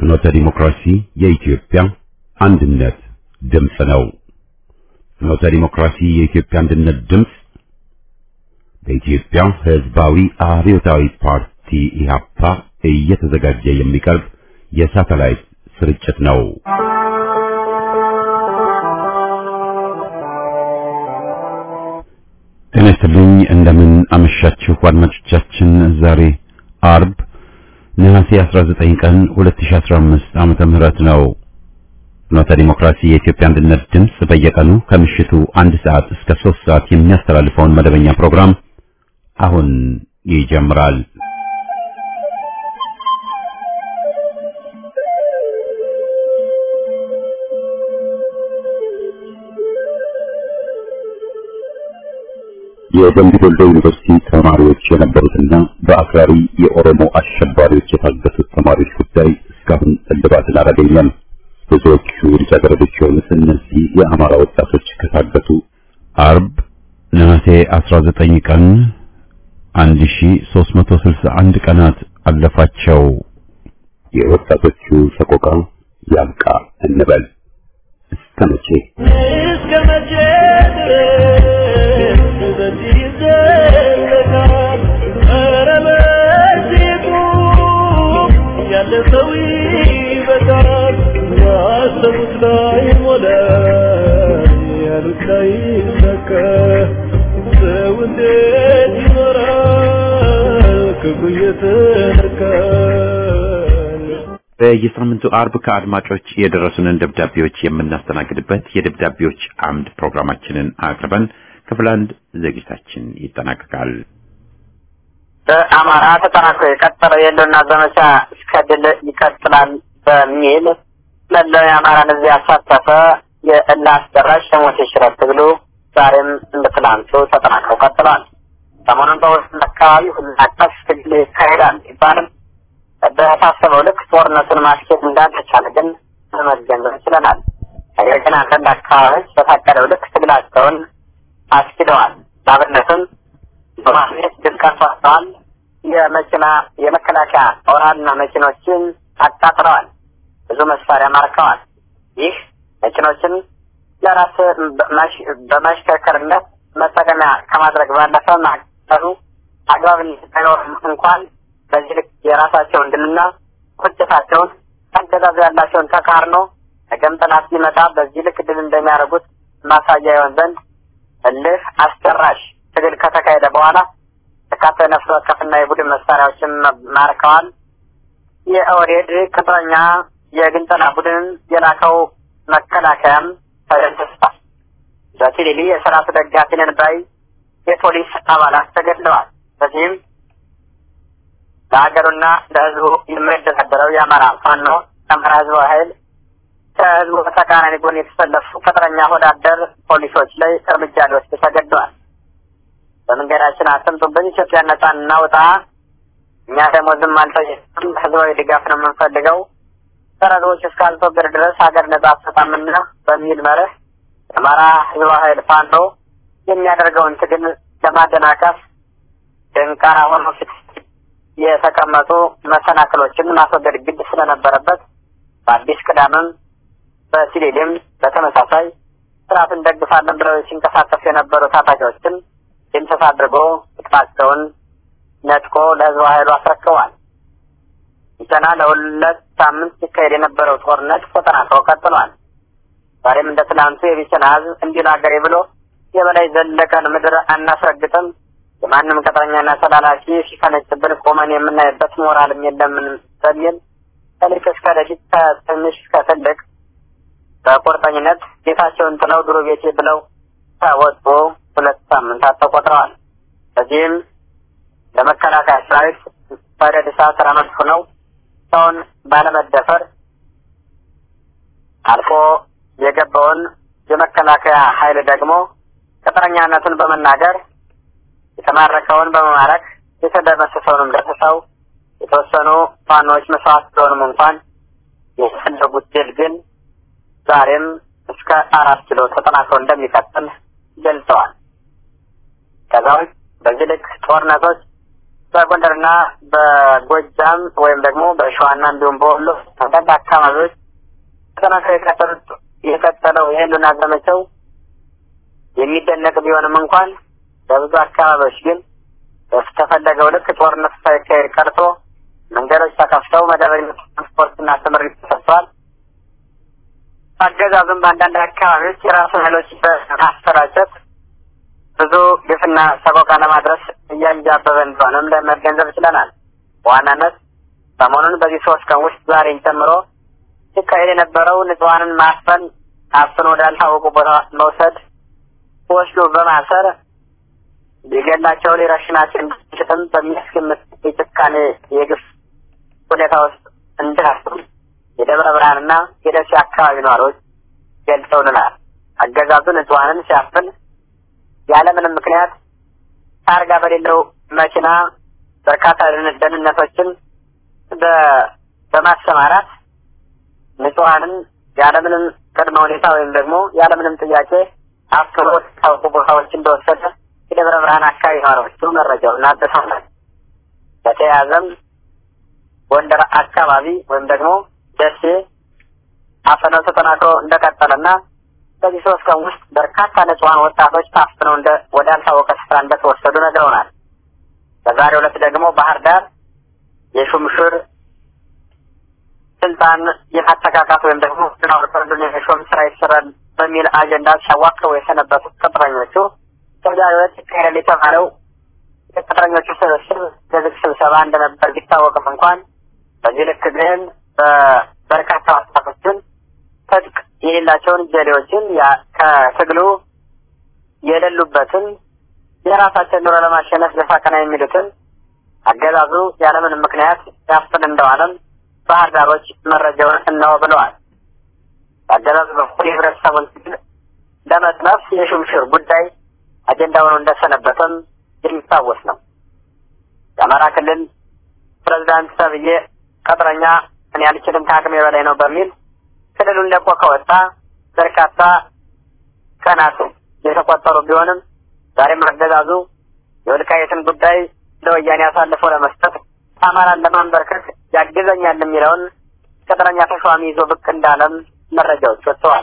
ፍኖተ ዲሞክራሲ የኢትዮጵያ አንድነት ድምፅ ነው። ፍኖተ ዲሞክራሲ የኢትዮጵያ አንድነት ድምፅ በኢትዮጵያ ሕዝባዊ አብዮታዊ ፓርቲ ኢህአፓ እየተዘጋጀ የሚቀርብ የሳተላይት ስርጭት ነው። ጤና ይስጥልኝ። እንደምን አመሻችሁ አድማጮቻችን። ዛሬ አርብ ነሐሴ 19 ቀን 2015 ዓመተ ምህረት ነው። ፍኖተ ዲሞክራሲ የኢትዮጵያ አንድነት ድምፅ በየቀኑ ከምሽቱ አንድ ሰዓት እስከ ሶስት ሰዓት የሚያስተላልፈውን መደበኛ ፕሮግራም አሁን ይጀምራል። የደምቢ ዶሎ ዩኒቨርሲቲ ተማሪዎች የነበሩትና በአክራሪ የኦሮሞ አሸባሪዎች የታገቱት ተማሪዎች ጉዳይ እስካሁን እልባትን አላገኘም። ብዙዎቹ ልጃገረዶች የሆኑት እነዚህ የአማራ ወጣቶች ከታገቱ አርብ ነሐሴ 19 ቀን 1361 ቀናት አለፋቸው። የወጣቶቹ ሰቆቃ ያብቃ እንበል። እስከ መቼ እስከ መቼ ድረስ በዚህ ይዘለቃል? ኧረ በዚህ ቁም፣ ያለ ሰው ይበቃል። ያሰቡት ላይ ሞላ፣ ያሉት ላይ ይሰካ። ሰው እንዴት ይኖራል ክፉ እየተነካ? በየሳምንቱ አርብ ከአድማጮች የደረሱንን ደብዳቤዎች የምናስተናግድበት የደብዳቤዎች አምድ ፕሮግራማችንን አቅርበን ክፍል አንድ ዝግጅታችን ይጠናቀቃል። በአማራ ተጠናክሮ የቀጠለው የህልውና ዘመቻ እስከ ድል ይቀጥላል በሚል መላው የአማራን ሕዝብ ያሳተፈ የእልህ አስጨራሽ የሞት የሽረት ትግሉ ዛሬም እንደ ትላንቱ ተጠናክሮ ቀጥሏል። ሰሞኑን በወሰን አካባቢ ሁሉን አቀፍ ትግል ይካሄዳል ቢባልም በታሰበው ልክ ጦርነቱን ማስኬድ እንዳልተቻለ ግን ለመገንዘብ ችለናል። ነገር ግን አንዳንድ አካባቢዎች በታቀደው ልክ ትግላቸውን አስኪደዋል። ለአብነትም በማግኘት ድል ቀርቷቸዋል። የመኪና የመከላከያ ኦራልና መኪኖችን አቃጥለዋል። ብዙ መሳሪያ ማርከዋል። ይህ መኪኖችን ለራስ በማሽከርከርነት መጠቀሚያ ከማድረግ ባለፈ ማቀሉ አግባብነት ባይኖርም እንኳን በዚህ ልክ የራሳቸውን ድልና ቁጭታቸውን አገዛዙ ያላቸውን ተቃርኖ ነገም ጠላት ሲመጣ በዚህ ልክ ድል እንደሚያደርጉት ማሳያ ይሆን ዘንድ እልህ አስጨራሽ ትግል ከተካሄደ በኋላ በርካታ የነፍስ ወከፍና የቡድን መሳሪያዎችን ማርከዋል። የኦህዴድ ቅጥረኛ የግንጠላ ቡድን የላከው መከላከያም ተደምስሷል። በቲሊሊ የስርዓቱ ደጋፊ ነን ባይ የፖሊስ አባላት ተገድለዋል። በዚህም ለሀገሩና ለሕዝቡ የሚደራደረው የአማራ ፋኖ የአማራ ሕዝባዊ ኃይል ከሕዝቡ በተቃራኒ ጎን የተሰለፉ ቅጥረኛ ወዳደር ፖሊሶች ላይ እርምጃ ሊወስድ ተገደዋል። በመንገዳችን አትምጡብን፣ ኢትዮጵያ ነጻ እናውጣ፣ እኛ ደግሞ ዝም አልጠየቅም፣ ሕዝባዊ ድጋፍ ነው የምንፈልገው፣ ሰረዶች እስካልተወገዱ ድረስ ሀገር ነጻ አትወጣምና በሚል መርህ የአማራ ሕዝባዊ ኃይል ፋኖ የሚያደርገውን ትግል ለማደናቀፍ ደንቃራ ሆኖ ፊት የተቀመጡ መሰናክሎችን ማስወገድ ግድ ስለነበረበት በአዲስ ቅዳምም በሲሌሌም በተመሳሳይ ስርዓት እንደግፋለን ብለው ሲንቀሳቀሱ የነበሩ ታጣቂዎችን ድምሰት አድርጎ ጥቅማቸውን ነጥቆ ለህዝብ ኃይሉ አስረክበዋል። ገና ለሁለት ሳምንት ሲካሄድ የነበረው ጦርነት ተጠናክሮ ቀጥሏል። ዛሬም እንደ ትናንቱ የቢቸና ህዝብ እንዲል ሀገሬ ብሎ የበላይ ዘለቀን ምድር አናስረግጥም የማንም ቅጥረኛና ተላላኪ ሲፈነጭብን ቆመን የምናይበት ሞራልም የለምን በሚል ከልቅ እስከ ደቂቅ ከትንሽ እስከ ትልቅ በቁርጠኝነት ቤታቸውን ጥለው ድሮ ቤቴ ብለው ከወጡ ሁለት ሳምንታት ተቆጥረዋል። በዚህም ለመከላከያ ሰራዊት በደድ እሳት ረመድ ሆነው ሰውን ባለመደፈር አልፎ የገባውን የመከላከያ ኃይል ደግሞ ቅጥረኛነቱን በመናገር የተማረከውን በመማረክ የተደመሰሰውንም ደምስሰው የተወሰኑ ፋኖች መስዋዕት ቢሆኑም እንኳን የፈለጉት ድል ግን ዛሬም እስከ አራት ኪሎ ተጠናክሮ እንደሚቀጥል ገልጸዋል። ከዛ ውጭ በዚህ ልክ ጦርነቶች በጎንደርና በጎጃም ወይም ደግሞ በሸዋና እንዲሁም በወሎ አንዳንድ አካባቢዎች ተጠናክረው የቀጠሉት የቀጠለው የህልውና ዘመቻው የሚደነቅ ቢሆንም እንኳን በብዙ አካባቢዎች ግን በተፈለገው ልክ ጦርነት ሳይካሄድ ቀርቶ መንገዶች ተከፍተው መደበኛ ትራንስፖርትና ትምህርት ተሰጥቷል። አገዛዙም በአንዳንድ አካባቢዎች የራሱ ኃይሎች በማሰራጨት ብዙ ግፍና ሰቆቃ ለማድረስ እያንጃበበ እንደሆነም ለመገንዘብ ችለናል። በዋናነት ሰሞኑን በዚህ ሶስት ቀን ውስጥ ዛሬን ጨምሮ ሲካሄድ የነበረው ንጹሐንን ማፈን፣ አፍኖ ወዳልታወቁ ቦታ መውሰድ፣ ወስዶ በማሰር ሊገላቸው ሊረሽናቸው እንደሚችልም በሚያስገምት የጭካኔ የግፍ ሁኔታ ውስጥ እንዳሉ የደብረ ብርሃንና የደሴ አካባቢ ነዋሪዎች ገልጸውልናል። አገዛዙ ንጹሐንን ሲያፍን ያለምንም ምክንያት ታርጋ በሌለው መኪና በርካታ ደህንነቶችን በማሰማራት ንጹሐንን ያለምንም ቅድመ ሁኔታ ወይም ደግሞ ያለምንም ጥያቄ አፍኖ ታውቁ ቦታዎች እንደወሰደ የደብረ ብርሃን አካባቢ ነዋሪዎቹ መረጃውን አድርሰውናል። በተያያዘም ጎንደር አካባቢ ወይም ደግሞ ደሴ አፈናው ተጠናክሮ እንደቀጠለና በዚህ ሶስት ቀን ውስጥ በርካታ ንጹሐን ወጣቶች ታፍነው እንደ ወዳልታወቀ ስፍራ እንደተወሰዱ ነግረውናል። በዛሬው ዕለት ደግሞ ባህር ዳር የሹምሽር ስልጣን የማተካካት ወይም ደግሞ ናወርፈርዱን የሾም ስራ ይሰራል በሚል አጀንዳ ሲያዋክቡ የሰነበቱት ቅጥረኞቹ በዛሬው ዕለት ይካሄዳል የተባለው የቅጥረኞቹ ስብስብ የዝግ ስብሰባ እንደነበር ቢታወቅም እንኳን በዚህ ልክ ግን በርካታ ወጣቶችን ትጥቅ የሌላቸውን ጀሌዎችን ከትግሉ የሌሉበትን የራሳቸውን ኑሮ ለማሸነፍ ደፋ ቀና የሚሉትን አገዛዙ ያለምንም ምክንያት ያፍን እንደዋለም ባህር ዳሮች መረጃውን እነሆ ብለዋል። አገዛዙ በኩል የህብረተሰቡን ትግል ለመጥለፍ የሹምሽር ጉዳይ አጀንዳ ሆኖ እንደሰነበተም የሚታወስ ነው። የአማራ ክልል ፕሬዚዳንት ተብዬ ቅጥረኛ እኔ አልችልም ከአቅሜ በላይ ነው በሚል ክልሉን ለቆ ከወጣ በርካታ ቀናት የተቆጠሩ ቢሆንም ዛሬም አገዛዙ የወልቃየትን ጉዳይ ለወያኔ አሳልፎ ለመስጠት አማራን ለማንበርከክ ያግዘኛል የሚለውን ቅጥረኛ ተሿሚ ይዞ ብቅ እንዳለም መረጃዎች ወጥተዋል።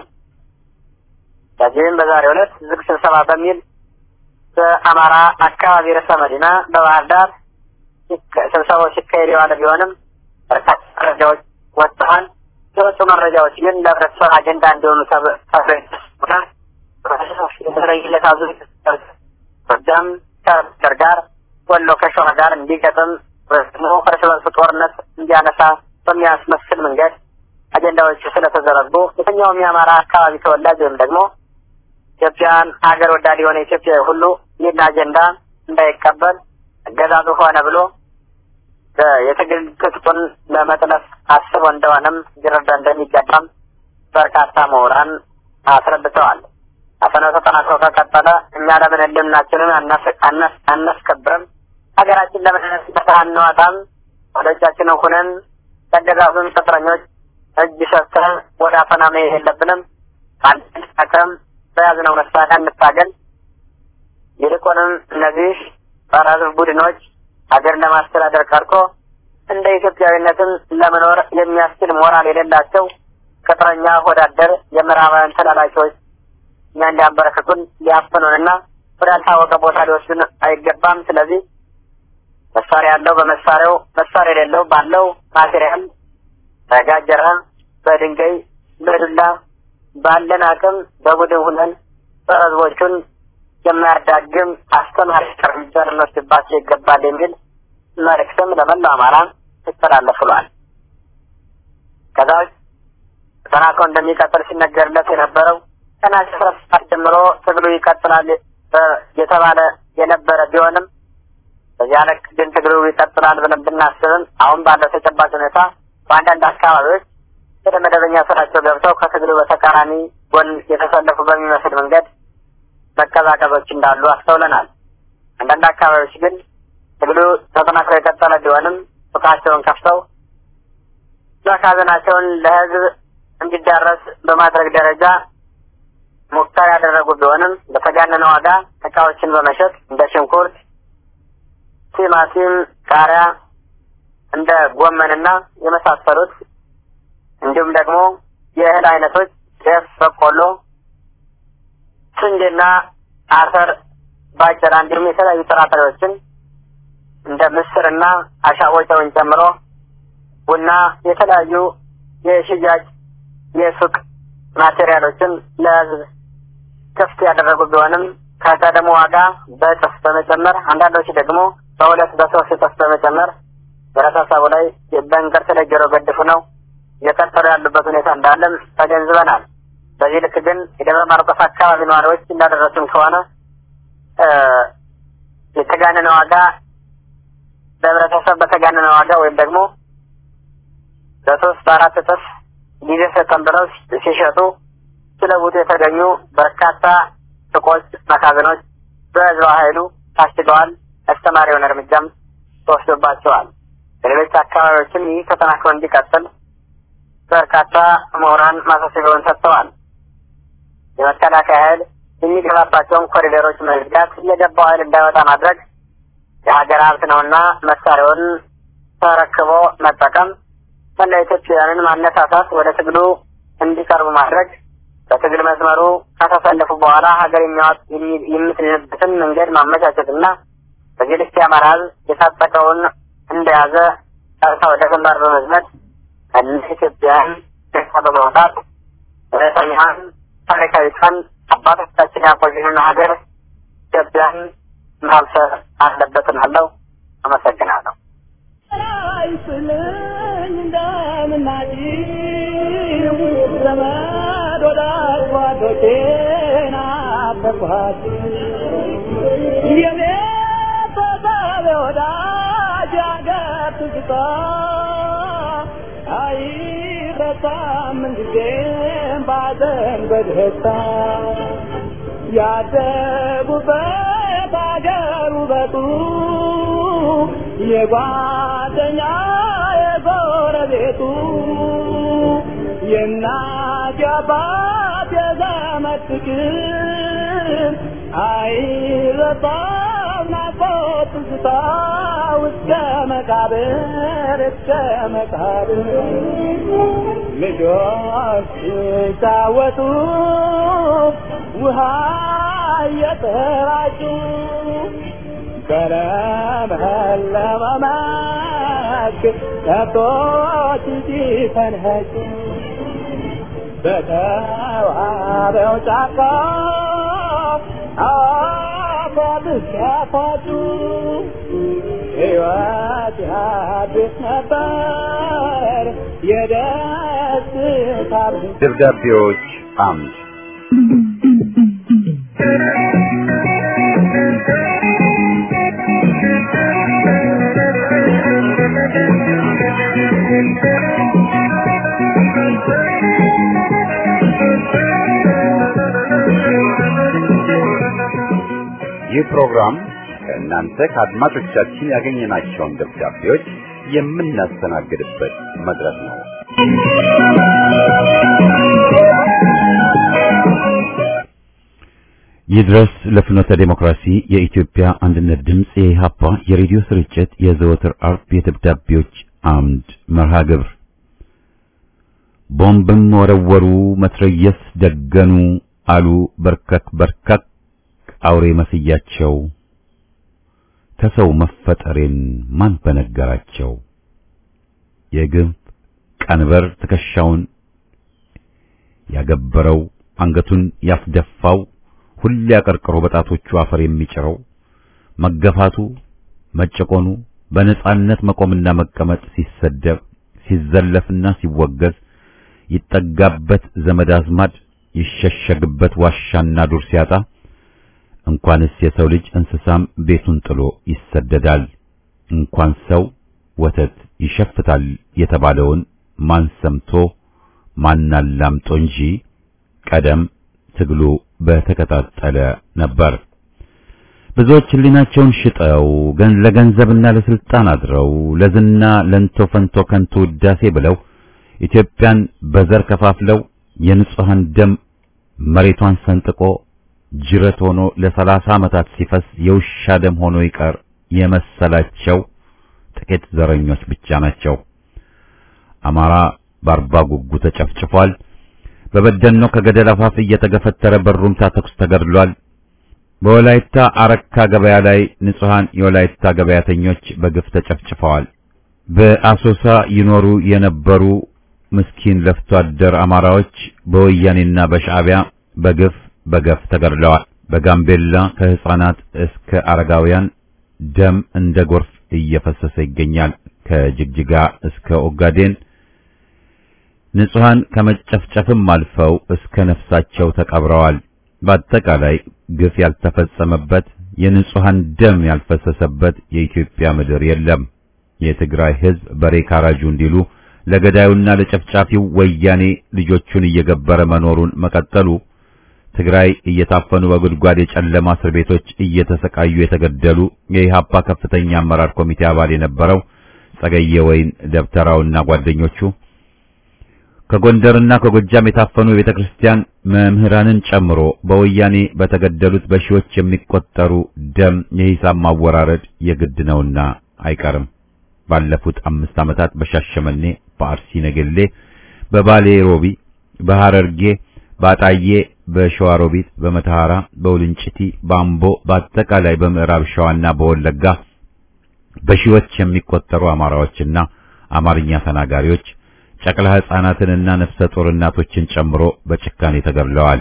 በዚህም በዛሬው ዕለት ዝግ ስብሰባ በሚል በአማራ አካባቢ ርዕሰ መዲና በባህር ዳር ስብሰባው ሲካሄድ የዋለ ቢሆንም በርካታ መረጃዎች ወጥተዋል። የወጡ መረጃዎች ግን ለህብረተሰብ አጀንዳ እንዲሆኑ ተብለውና የተለይለት አዙ ጎጃም ከጎንደር ጋር ወሎ ከሸዋ ጋር እንዲገጥም ደግሞ እርስ በርስ ጦርነት እንዲያነሳ በሚያስመስል መንገድ አጀንዳዎቹ ስለተዘረጉ የትኛውም የአማራ አካባቢ ተወላጅ ወይም ደግሞ ኢትዮጵያን ሀገር ወዳድ የሆነ ኢትዮጵያዊ ሁሉ ይህን አጀንዳ እንዳይቀበል አገዛዙ ሆነ ብሎ የትግል ትጥቁን ለመጥለፍ አስቦ እንደሆነም ሊረዳ እንደሚገባም በርካታ ምሁራን አስረድተዋል። አፈናው ተጠናክሮ ከቀጠለ እኛ ለምን ህልውናችንን አናስከብርም? ሀገራችን ለምን ነጻ አንወጣም? ወደ እጃችንን ሁነን ተገዛዙን ቅጥረኞች እጅ ሰጥተን ወደ አፈና መሄድ የለብንም። አንድቀም በያዝነው መሳሪያ እንታገል። ይልቁንም እነዚህ ጸረ ህዝብ ቡድኖች ሀገር ለማስተዳደር ቀርቶ እንደ ኢትዮጵያዊነትን ለመኖር የሚያስችል ሞራል የሌላቸው ቅጥረኛ ወዳደር የምዕራባውያን ተላላኪዎች እኛ እንዲያንበረክቱን ሊያፍኑንና ወዳልታወቀ ቦታ ሊወስዱን አይገባም። ስለዚህ መሳሪያ ያለው በመሳሪያው መሳሪያ የሌለው ባለው ማቴሪያል በጋጀራ፣ በድንጋይ፣ በዱላ ባለን አቅም በቡድን ሁነን ጸረ ህዝቦቹን የማያዳግም አስተማሪ እርምጃ ልንወስድባቸው ይገባል የሚል መልእክትም ለመላው አማራ ይተላለፍ ብሏል። ከዛ ውጭ ተጠናክሮ እንደሚቀጥል ሲነገርለት የነበረው ከነሐሴ አስራ ሰባት ጀምሮ ትግሉ ይቀጥላል የተባለ የነበረ ቢሆንም በዚያ ልክ ግን ትግሉ ይቀጥላል ብለን ብናስብም አሁን ባለው ተጨባጭ ሁኔታ በአንዳንድ አካባቢዎች ወደ መደበኛ ስራቸው ገብተው ከትግሉ በተቃራኒ ጎን የተሰለፉ በሚመስል መንገድ መቀዛቀዞች እንዳሉ አስተውለናል። አንዳንድ አካባቢዎች ግን ትግሉ ተጠናክሮ የቀጠለ ቢሆንም ሱቃቸውን ከፍተው መጋዘናቸውን ለህዝብ እንዲዳረስ በማድረግ ደረጃ ሙከራ ያደረጉ ቢሆንም በተጋነነ ዋጋ እቃዎችን በመሸጥ እንደ ሽንኩርት፣ ቲማቲም፣ ቃሪያ እንደ ጎመንና የመሳሰሉት እንዲሁም ደግሞ የእህል አይነቶች ጤፍ፣ በቆሎ፣ ስንዴና አተር፣ ባቄላ እንዲሁም የተለያዩ ጥራጥሬዎችን እንደ ምስርና አሻቦጨውን ጨምሮ ቡና፣ የተለያዩ የሽያጭ የሱቅ ማቴሪያሎችን ለህዝብ ክፍት ያደረጉ ቢሆንም ከቀደሞ ዋጋ በእጥፍ በመጨመር አንዳንዶች ደግሞ በሁለት በሶስት እጥፍ በመጨመር ህብረተሰቡ ላይ በእንቅርት ላይ ጆሮ ገድፉ ነው እየቀጠሉ ያሉበት ሁኔታ እንዳለም ተገንዝበናል። በዚህ ልክ ግን የደብረ ማርቆስ አካባቢ ነዋሪዎች እንዳደረሱም ከሆነ የተጋነነ ዋጋ በህብረተሰብ በተጋነነ ዋጋ ወይም ደግሞ በሶስት በአራት እጥፍ ጊዜ ሰጠን ብለው ሲሸጡ ሲለውጡ የተገኙ በርካታ ሱቆች፣ መጋዘኖች በህዝብ ኃይሉ ታሽገዋል። አስተማሪ የሆነ እርምጃም ተወስዶባቸዋል። በሌሎች አካባቢዎችም ይህ ተጠናክሮ እንዲቀጥል በርካታ ምሁራን ማሳሰቢያውን ሰጥተዋል። የመከላከያ ኃይል የሚገባባቸውን ኮሪደሮች መዝጋት፣ የገባው ኃይል እንዳይወጣ ማድረግ የሀገር ሀብት ነውና መሳሪያውን ተረክቦ መጠቀም፣ መላ ኢትዮጵያውያንን ማነሳሳት፣ ወደ ትግሉ እንዲቀርቡ ማድረግ፣ በትግል መስመሩ ከተሰለፉ በኋላ ሀገር የምትድንበትን መንገድ ማመቻቸትና በዚህ ልክ የአማራ ህዝብ የታጠቀውን እንደያዘ ቀጥታ ወደ ግንባር በመዝመት እንደ ኢትዮጵያን ደሳ በማውጣት እውነተኛን ታሪካዊቷን አባቶቻችን ያቆዩንን ሀገር ኢትዮጵያን ማብሰር አለበትን አለው። አመሰግናለሁ። አይስልኝ እንደምናጭው ዘመድ ወዳጅ ጓዶቼን አፈርኳት የኔ ተሳቢ ወዳጅ ያገር ትዝታ አይረሳም ምንጊዜም ባዘን በደስታ ያደጉበት አገር ውበቱ የጓደኛ የጎረቤቱ የእናት የአባት የዘመድ ፍቅር አይረሳም ናፍቆት ትዝታ እስከ መቃብር እስከ መቃብር ልጆች ሲጫወቱ ውሃ እየተራጩ በለመለመ መስክ ከብቶች ሲፈንጩ በተዋበው ጫካ አፏት ሲያፋጩ ሕይወት ያድስ ነበር የደስታ ደብዳቤዎች አምድ ይህ ፕሮግራም ከእናንተ ከአድማጮቻችን ያገኘናቸውን ደብዳቤዎች የምናስተናግድበት መድረክ ነው። ይድረስ ለፍኖተ ዴሞክራሲ የኢትዮጵያ አንድነት ድምፅ የኢሃፓ የሬዲዮ ስርጭት የዘወትር አርብ የደብዳቤዎች አምድ መርሃ ግብር ቦምብም ወረወሩ፣ መትረየስ ደገኑ አሉ በርከክ በርከክ አውሬ መስያቸው ከሰው መፈጠሬን ማን በነገራቸው የግብ ቀንበር ትከሻውን ያገበረው አንገቱን ያስደፋው ሁሌ አቀርቅሮ በጣቶቹ አፈር የሚጭረው መገፋቱ መጨቆኑ በነጻነት መቆምና መቀመጥ ሲሰደብ ሲዘለፍና ሲወገዝ ይጠጋበት ዘመድ አዝማድ ይሸሸግበት ዋሻና ዱር ሲያጣ እንኳንስ የሰው ልጅ እንስሳም ቤቱን ጥሎ ይሰደዳል። እንኳን ሰው ወተት ይሸፍታል የተባለውን ማን ሰምቶ ማን አላምጦ እንጂ ቀደም ትግሉ በተቀጣጠለ ነበር። ብዙዎች ሕሊናቸውን ሽጠው ገን ለገንዘብና ለስልጣን አድረው ለዝና ለንቶ ፈንቶ ከንቱ ውዳሴ ብለው ኢትዮጵያን በዘር ከፋፍለው የንጹሐን ደም መሬቷን ሰንጥቆ ጅረት ሆኖ ለሰላሳ ዓመታት ሲፈስ የውሻ ደም ሆኖ ይቀር የመሰላቸው ጥቂት ዘረኞች ብቻ ናቸው። አማራ በአርባ ጉጉ ተጨፍጭፏል። በበደኖ ከገደል አፋፍ እየተገፈተረ በሩምታ ተኩስ ተገድሏል። በወላይታ አረካ ገበያ ላይ ንጹሃን የወላይታ ገበያተኞች በግፍ ተጨፍጭፈዋል። በአሶሳ ይኖሩ የነበሩ ምስኪን ለፍቶ አደር አማራዎች በወያኔና በሻዕቢያ በግፍ በገፍ ተገድለዋል። በጋምቤላ ከህፃናት እስከ አረጋውያን ደም እንደ ጎርፍ እየፈሰሰ ይገኛል። ከጅግጅጋ እስከ ኦጋዴን ንጹሃን ከመጨፍጨፍም አልፈው እስከ ነፍሳቸው ተቀብረዋል። በአጠቃላይ ግፍ ያልተፈጸመበት የንጹሃን ደም ያልፈሰሰበት የኢትዮጵያ ምድር የለም። የትግራይ ህዝብ በሬ ካራጁ እንዲሉ ለገዳዩና ለጨፍጫፊው ወያኔ ልጆቹን እየገበረ መኖሩን መቀጠሉ ትግራይ እየታፈኑ በጉድጓድ የጨለማ እስር ቤቶች እየተሰቃዩ የተገደሉ የኢሃፓ ከፍተኛ አመራር ኮሚቴ አባል የነበረው ጸገየ ወይን ደብተራውና ጓደኞቹ ከጎንደርና ከጎጃም የታፈኑ የቤተ ክርስቲያን መምህራንን ጨምሮ በወያኔ በተገደሉት በሺዎች የሚቆጠሩ ደም የሂሳብ ማወራረድ የግድ ነውና አይቀርም። ባለፉት አምስት ዓመታት በሻሸመኔ፣ በአርሲ ነገሌ፣ በባሌ ሮቢ፣ በሐረርጌ፣ በአጣዬ፣ በሸዋሮቢት፣ በመተሐራ፣ በውልንጭቲ፣ በአምቦ፣ በአጠቃላይ በምዕራብ ሸዋና በወለጋ በሺዎች የሚቆጠሩ አማራዎችና አማርኛ ተናጋሪዎች ጨቅላ ሕፃናትንና ነፍሰ ጡር እናቶችን ጨምሮ በጭካኔ ተገድለዋል።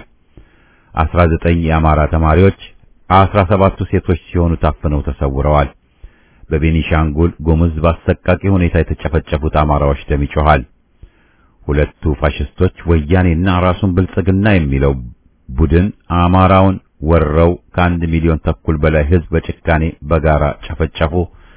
19 የአማራ ተማሪዎች፣ 17ቱ ሴቶች ሲሆኑ ታፍነው ተሰውረዋል። በቤኒሻንጉል ጉሙዝ በአሰቃቂ ሁኔታ የተጨፈጨፉት አማራዎች ደም ይጮኻል። ሁለቱ ፋሽስቶች ወያኔና ራሱን ብልጽግና የሚለው ቡድን አማራውን ወረው ከአንድ ሚሊዮን ተኩል በላይ ሕዝብ በጭካኔ በጋራ ጨፈጨፉ።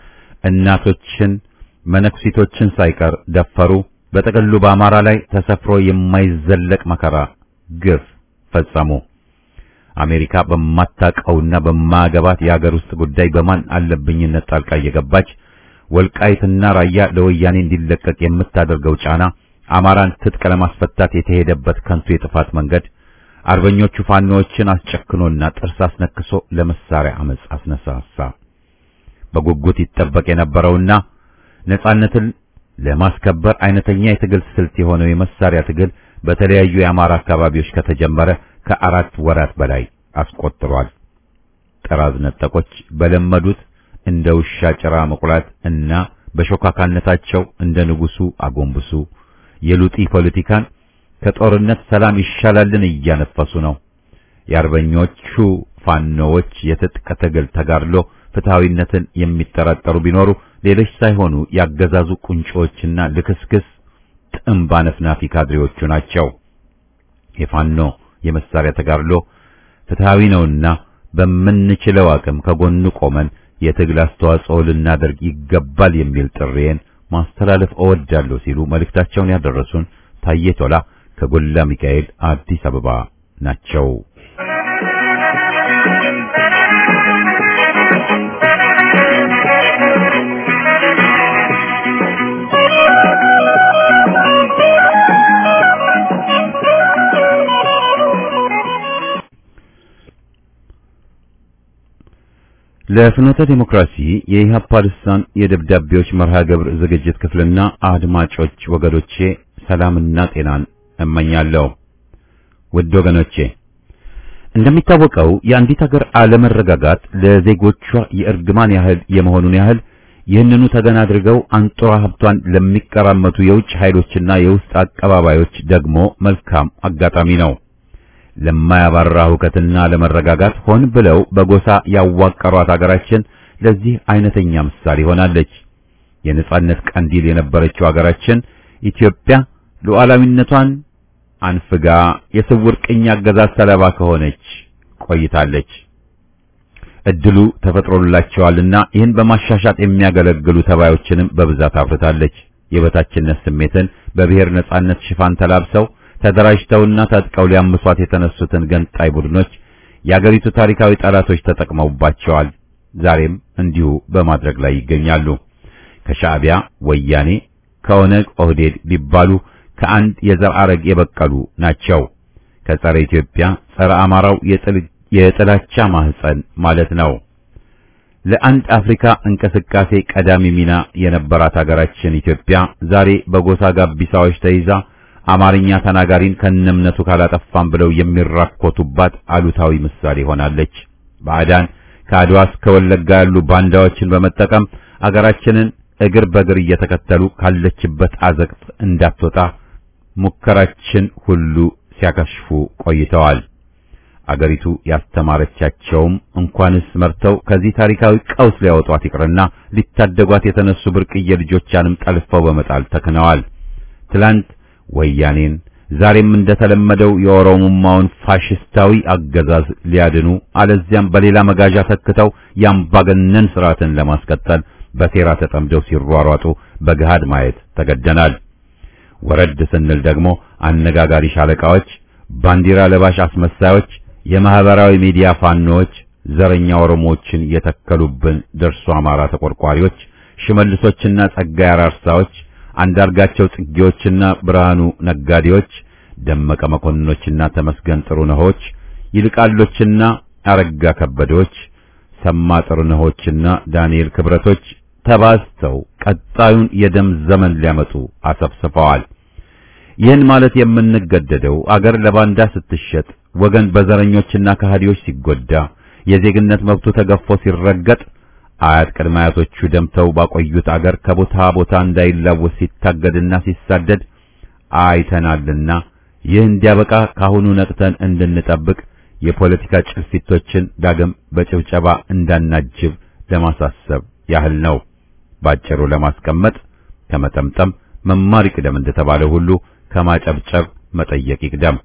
እናቶችን መነኩሲቶችን ሳይቀር ደፈሩ። በጥቅሉ በአማራ ላይ ተሰፍሮ የማይዘለቅ መከራ፣ ግፍ ፈጸሙ። አሜሪካ በማታቀውና በማገባት የአገር ውስጥ ጉዳይ በማን አለብኝነት ጣልቃ እየገባች ወልቃይትና ራያ ለወያኔ እንዲለቀቅ የምታደርገው ጫና አማራን ትጥቅ ለማስፈታት የተሄደበት ከንቱ የጥፋት መንገድ አርበኞቹ ፋኖዎችን አስጨክኖና ጥርስ አስነክሶ ለመሳሪያ አመጽ አስነሳሳ። በጉጉት ይጠበቅ የነበረውና ነጻነትን ለማስከበር አይነተኛ የትግል ስልት የሆነው የመሳሪያ ትግል በተለያዩ የአማራ አካባቢዎች ከተጀመረ ከአራት ወራት በላይ አስቆጥሯል። ጠራዝ ነጠቆች በለመዱት እንደ ውሻ ጭራ መቁላት እና በሾካካነታቸው እንደ ንጉሱ አጎንብሱ የሉጢ ፖለቲካን ከጦርነት ሰላም ይሻላልን እያነፈሱ ነው። የአርበኞቹ ፋኖዎች የትጥቅ ትግል ተጋድሎ ፍትሃዊነትን የሚጠራጠሩ ቢኖሩ ሌሎች ሳይሆኑ ያገዛዙ ቁንጮዎችና ልክስክስ ጥምብ አነፍናፊ ካድሬዎቹ ናቸው። የፋኖ የመሳሪያ ተጋድሎ ፍትሃዊ ነውና በምንችለው አቅም ከጎኑ ቆመን የትግል አስተዋጽኦ ልናደርግ ይገባል የሚል ጥሪዬን ማስተላለፍ እወዳለሁ ሲሉ መልእክታቸውን ያደረሱን ታዬ ቶላ ከጎላ ሚካኤል አዲስ አበባ ናቸው። ለፍኖተ ዲሞክራሲ የኢህአፓ ልሳን የደብዳቤዎች መርሃ ግብር ዝግጅት ክፍልና አድማጮች ወገኖቼ ሰላምና ጤናን እመኛለሁ። ውድ ወገኖቼ እንደሚታወቀው የአንዲት ሀገር አለመረጋጋት ለዜጎቿ የእርግማን ያህል የመሆኑን ያህል ይህንኑ ተገን አድርገው አንጡራ ሀብቷን ለሚቀራመቱ የውጭ ኃይሎችና የውስጥ አቀባባዮች ደግሞ መልካም አጋጣሚ ነው። ለማያባራ ሁከትና ለመረጋጋት ሆን ብለው በጎሳ ያዋቀሯት ሀገራችን ለዚህ አይነተኛ ምሳሌ ሆናለች። የነጻነት ቀንዲል የነበረችው ሀገራችን ኢትዮጵያ ሉዓላዊነቷን አንፍጋ የስውር ቅኝ አገዛዝ ሰለባ ከሆነች ቆይታለች። እድሉ ተፈጥሮላቸዋልና ይህን በማሻሻጥ የሚያገለግሉ ተባዮችንም በብዛት አፍርታለች። የበታችነት ስሜትን በብሔር ነጻነት ሽፋን ተላብሰው ተደራጅተውና ታጥቀው ሊያምሷት የተነሱትን ገንጣይ ቡድኖች የአገሪቱ ታሪካዊ ጠላቶች ተጠቅመውባቸዋል። ዛሬም እንዲሁ በማድረግ ላይ ይገኛሉ። ከሻዕቢያ ወያኔ፣ ከኦነግ ኦህዴድ ቢባሉ ከአንድ የዘር ሐረግ የበቀሉ ናቸው። ከጸረ ኢትዮጵያ ጸረ አማራው የጥላቻ ማህፀን ማለት ነው። ለአንድ አፍሪካ እንቅስቃሴ ቀዳሚ ሚና የነበራት ሀገራችን ኢትዮጵያ ዛሬ በጎሳ ጋቢሳዎች ተይዛ አማርኛ ተናጋሪን ከነምነቱ ካላጠፋም ብለው የሚራኮቱባት አሉታዊ ምሳሌ ሆናለች። ባዕዳን ከአድዋ እስከ ወለጋ ያሉ ባንዳዎችን በመጠቀም አገራችንን እግር በእግር እየተከተሉ ካለችበት አዘቅት እንዳትወጣ ሙከራችን ሁሉ ሲያከሽፉ ቆይተዋል። አገሪቱ ያስተማረቻቸውም እንኳንስ መርተው ከዚህ ታሪካዊ ቀውስ ሊያወጧት ይቅርና ሊታደጓት የተነሱ ብርቅዬ ልጆቿንም ጠልፈው በመጣል ተክነዋል። ትላንት ወያኔን ዛሬም እንደተለመደው የኦሮሞማውን ፋሽስታዊ አገዛዝ ሊያድኑ አለዚያም በሌላ መጋዣ ተክተው የአምባገነን ስርዓትን ለማስቀጠል በሴራ ተጠምደው ሲሯሯጡ በገሃድ ማየት ተገደናል። ወረድ ስንል ደግሞ አነጋጋሪ ሻለቃዎች፣ ባንዲራ ለባሽ አስመሳዮች፣ የማህበራዊ ሚዲያ ፋኖዎች፣ ዘረኛ ኦሮሞዎችን የተከሉብን ደርሶ አማራ ተቆርቋሪዎች፣ ሽመልሶችና ጸጋይ አራርሳዎች አንዳርጋቸው ጽጌዎችና ብርሃኑ ነጋዴዎች፣ ደመቀ መኮንኖችና ተመስገን ጥሩነሆች፣ ይልቃሎችና አረጋ ከበዶች፣ ሰማ ጥሩነሆችና ዳንኤል ክብረቶች ተባዝተው ቀጣዩን የደም ዘመን ሊያመጡ አሰፍስፈዋል። ይህን ማለት የምንገደደው አገር ለባንዳ ስትሸጥ፣ ወገን በዘረኞችና ከሃዲዎች ሲጎዳ፣ የዜግነት መብቱ ተገፎ ሲረገጥ አያት ቅድመ አያቶቹ ደምተው ባቆዩት አገር ከቦታ ቦታ እንዳይላወስ ሲታገድና ሲሳደድ አይተናልና ይህ እንዲያበቃ ካሁኑ ነቅተን እንድንጠብቅ የፖለቲካ ጭልፊቶችን ዳግም በጭብጨባ እንዳናጅብ ለማሳሰብ ያህል ነው። ባጭሩ ለማስቀመጥ ከመጠምጠም መማር ይቅደም እንደተባለ ሁሉ ከማጨብጨብ መጠየቅ ይቅደም።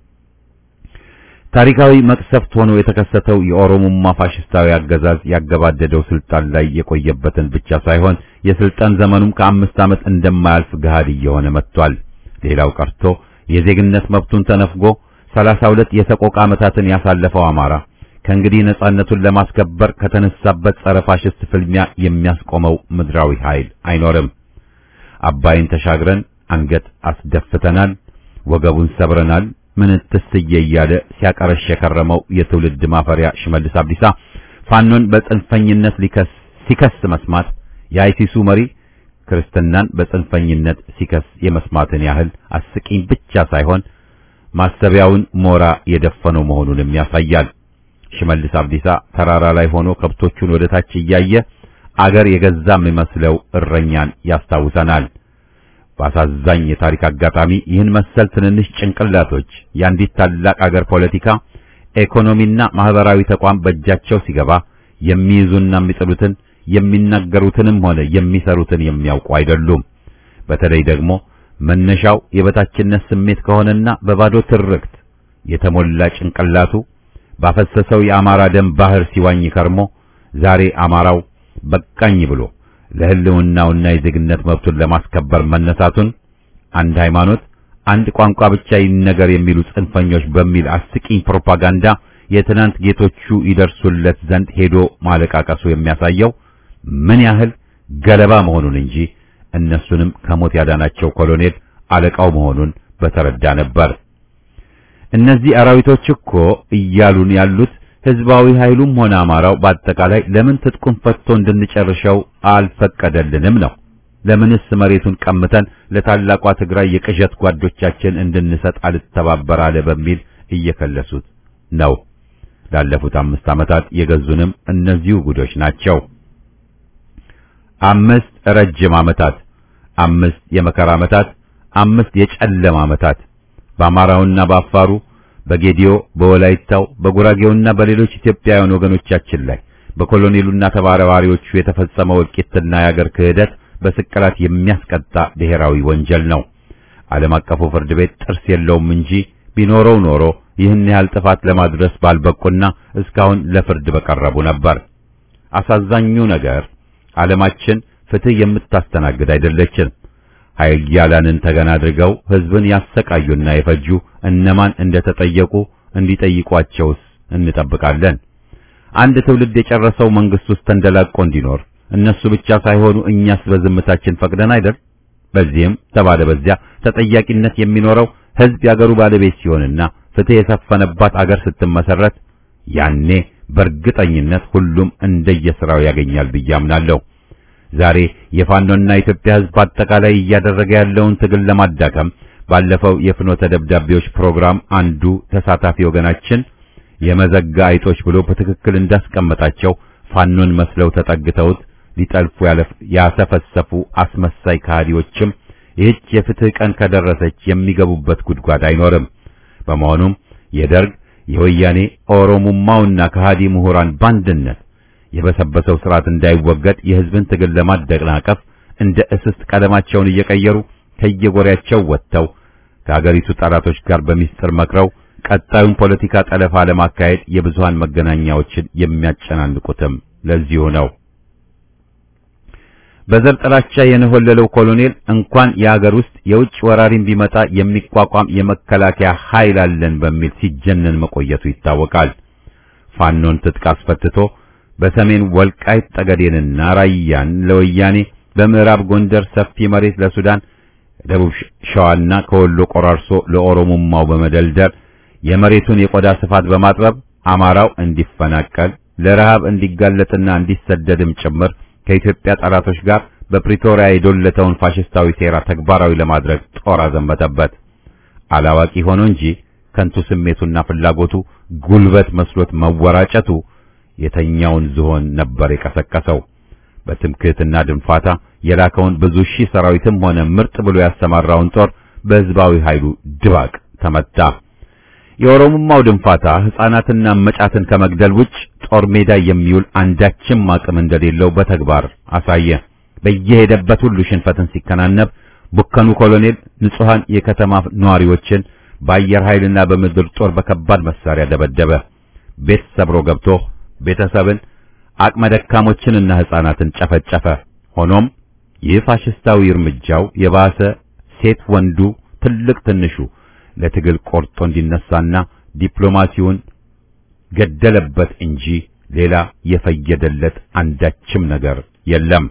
ታሪካዊ መቅሰፍት ሆኖ የተከሰተው የኦሮሞማ ፋሽስታዊ አገዛዝ ያገባደደው ስልጣን ላይ የቆየበትን ብቻ ሳይሆን የስልጣን ዘመኑም ከአምስት ዓመት እንደማያልፍ ገሃድ እየሆነ መጥቷል። ሌላው ቀርቶ የዜግነት መብቱን ተነፍጎ ሰላሳ ሁለት የሰቆቃ ዓመታትን ያሳለፈው አማራ ከእንግዲህ ነጻነቱን ለማስከበር ከተነሳበት ጸረ ፋሽስት ፍልሚያ የሚያስቆመው ምድራዊ ኃይል አይኖርም። አባይን ተሻግረን አንገት አስደፍተናል፣ ወገቡን ሰብረናል ምንትስዬ እያለ ሲያቀረሽ የከረመው የትውልድ ማፈሪያ ሽመልስ አብዲሳ ፋኖን በጽንፈኝነት ሊከስ ሲከስ መስማት የአይሲሱ መሪ ክርስትናን በጽንፈኝነት ሲከስ የመስማትን ያህል አስቂኝ ብቻ ሳይሆን ማሰቢያውን ሞራ የደፈነው መሆኑንም ያሳያል። ሽመልስ አብዲሳ ተራራ ላይ ሆኖ ከብቶቹን ወደ ታች እያየ አገር የገዛ የሚመስለው እረኛን ያስታውሰናል። በአሳዛኝ የታሪክ አጋጣሚ ይህን መሰል ትንንሽ ጭንቅላቶች የአንዲት ታላቅ አገር ፖለቲካ፣ ኢኮኖሚና ማህበራዊ ተቋም በእጃቸው ሲገባ የሚይዙና የሚጥሉትን የሚናገሩትንም ሆነ የሚሰሩትን የሚያውቁ አይደሉም። በተለይ ደግሞ መነሻው የበታችነት ስሜት ከሆነና በባዶ ትርክት የተሞላ ጭንቅላቱ ባፈሰሰው የአማራ ደም ባህር ሲዋኝ ከርሞ ዛሬ አማራው በቃኝ ብሎ ለሕልውናውና የዜግነት መብቱን ለማስከበር መነሳቱን አንድ ሃይማኖት፣ አንድ ቋንቋ ብቻ ይነገር የሚሉ ጽንፈኞች በሚል አስቂኝ ፕሮፓጋንዳ የትናንት ጌቶቹ ይደርሱለት ዘንድ ሄዶ ማለቃቀሱ የሚያሳየው ምን ያህል ገለባ መሆኑን እንጂ እነሱንም ከሞት ያዳናቸው ኮሎኔል አለቃው መሆኑን በተረዳ ነበር። እነዚህ አራዊቶች እኮ እያሉን ያሉት ህዝባዊ ኃይሉም ሆነ አማራው በአጠቃላይ ለምን ትጥቁን ፈትቶ እንድንጨርሸው አልፈቀደልንም ነው። ለምንስ መሬቱን ቀምተን ለታላቋ ትግራይ የቅዠት ጓዶቻችን እንድንሰጥ አልተባበር አለ በሚል እየከለሱት ነው። ላለፉት አምስት ዓመታት የገዙንም እነዚሁ ጉዶች ናቸው። አምስት ረጅም ዓመታት፣ አምስት የመከራ ዓመታት፣ አምስት የጨለማ ዓመታት በአማራውና በአፋሩ በጌዲዮ በወላይታው በጉራጌውና በሌሎች ኢትዮጵያውያን ወገኖቻችን ላይ በኮሎኔሉና ተባባሪዎቹ የተፈጸመው እልቂትና የአገር ክህደት በስቅላት የሚያስቀጣ ብሔራዊ ወንጀል ነው። ዓለም አቀፉ ፍርድ ቤት ጥርስ የለውም እንጂ ቢኖረው ኖሮ ይህን ያህል ጥፋት ለማድረስ ባልበቁና እስካሁን ለፍርድ በቀረቡ ነበር። አሳዛኙ ነገር ዓለማችን ፍትህ የምታስተናግድ አይደለችም። ኃያላንን ተገና አድርገው ሕዝብን ያሰቃዩና የፈጁ እነማን እንደተጠየቁ እንዲጠይቋቸውስ እንጠብቃለን። አንድ ትውልድ የጨረሰው መንግስት ውስጥ ተንደላቆ እንዲኖር እነሱ ብቻ ሳይሆኑ እኛስ በዝምታችን ፈቅደን አይደል? በዚህም ተባለ በዚያ ተጠያቂነት የሚኖረው ሕዝብ ያገሩ ባለቤት ሲሆንና ፍትህ የሰፈነባት አገር ስትመሰረት ያኔ በእርግጠኝነት ሁሉም እንደየሥራው ያገኛል ብዬ አምናለሁ። ዛሬ የፋኖና የኢትዮጵያ ሕዝብ አጠቃላይ እያደረገ ያለውን ትግል ለማዳከም ባለፈው የፍኖተ ደብዳቤዎች ፕሮግራም አንዱ ተሳታፊ ወገናችን የመዘጋ አይጦች ብሎ በትክክል እንዳስቀመጣቸው ፋኖን መስለው ተጠግተውት ሊጠልፉ ያሰፈሰፉ አስመሳይ ከሃዲዎችም ይህች የፍትህ ቀን ከደረሰች የሚገቡበት ጉድጓድ አይኖርም። በመሆኑም የደርግ የወያኔ ኦሮሙማውና ከሃዲ ምሁራን ባንድነት የበሰበሰው ስርዓት እንዳይወገድ የህዝብን ትግል ለማደናቀፍ እንደ እስስት ቀለማቸውን እየቀየሩ ከየጎሪያቸው ወጥተው ከአገሪቱ ጠላቶች ጋር በሚስጥር መክረው ቀጣዩን ፖለቲካ ጠለፋ ለማካሄድ የብዙሃን መገናኛዎችን የሚያጨናንቁትም ለዚሁ ነው። በዘር ጥላቻ የነሆለለው ኮሎኔል እንኳን የአገር ውስጥ የውጭ ወራሪም ቢመጣ የሚቋቋም የመከላከያ ኃይል አለን በሚል ሲጀነን መቆየቱ ይታወቃል። ፋኖን ትጥቅ አስፈትቶ በሰሜን ወልቃይት ጠገዴንና ራያን ለወያኔ፣ በምዕራብ ጎንደር ሰፊ መሬት ለሱዳን፣ ደቡብ ሸዋና ከወሎ ቆራርሶ ለኦሮሞማው በመደልደል የመሬቱን የቆዳ ስፋት በማጥበብ አማራው እንዲፈናቀል ለረሃብ እንዲጋለጥና እንዲሰደድም ጭምር ከኢትዮጵያ ጠላቶች ጋር በፕሪቶሪያ የዶለተውን ፋሽስታዊ ሴራ ተግባራዊ ለማድረግ ጦር አዘመተበት። አላዋቂ ሆኖ እንጂ ከንቱ ስሜቱና ፍላጎቱ ጉልበት መስሎት መወራጨቱ የተኛውን ዝሆን ነበር የቀሰቀሰው። በትምክህትና ድንፋታ የላከውን ብዙ ሺህ ሰራዊትም ሆነ ምርጥ ብሎ ያሰማራውን ጦር በሕዝባዊ ኃይሉ ድባቅ ተመታ። የኦሮሞማው ድንፋታ ሕፃናትና መጫትን ከመግደል ውጭ ጦር ሜዳ የሚውል አንዳችም አቅም እንደሌለው በተግባር አሳየ። በየሄደበት ሁሉ ሽንፈትን ሲከናነብ ቡከኑ ኮሎኔል ንጹሐን የከተማ ነዋሪዎችን በአየር ኃይልና በምድር ጦር በከባድ መሳሪያ ደበደበ። ቤት ሰብሮ ገብቶ ቤተሰብን አቅመ ደካሞችንና ሕፃናትን ጨፈጨፈ። ሆኖም ይህ ፋሽስታዊ እርምጃው የባሰ ሴት ወንዱ፣ ትልቅ ትንሹ ለትግል ቆርጦ እንዲነሳና ዲፕሎማሲውን ገደለበት እንጂ ሌላ የፈየደለት አንዳችም ነገር የለም።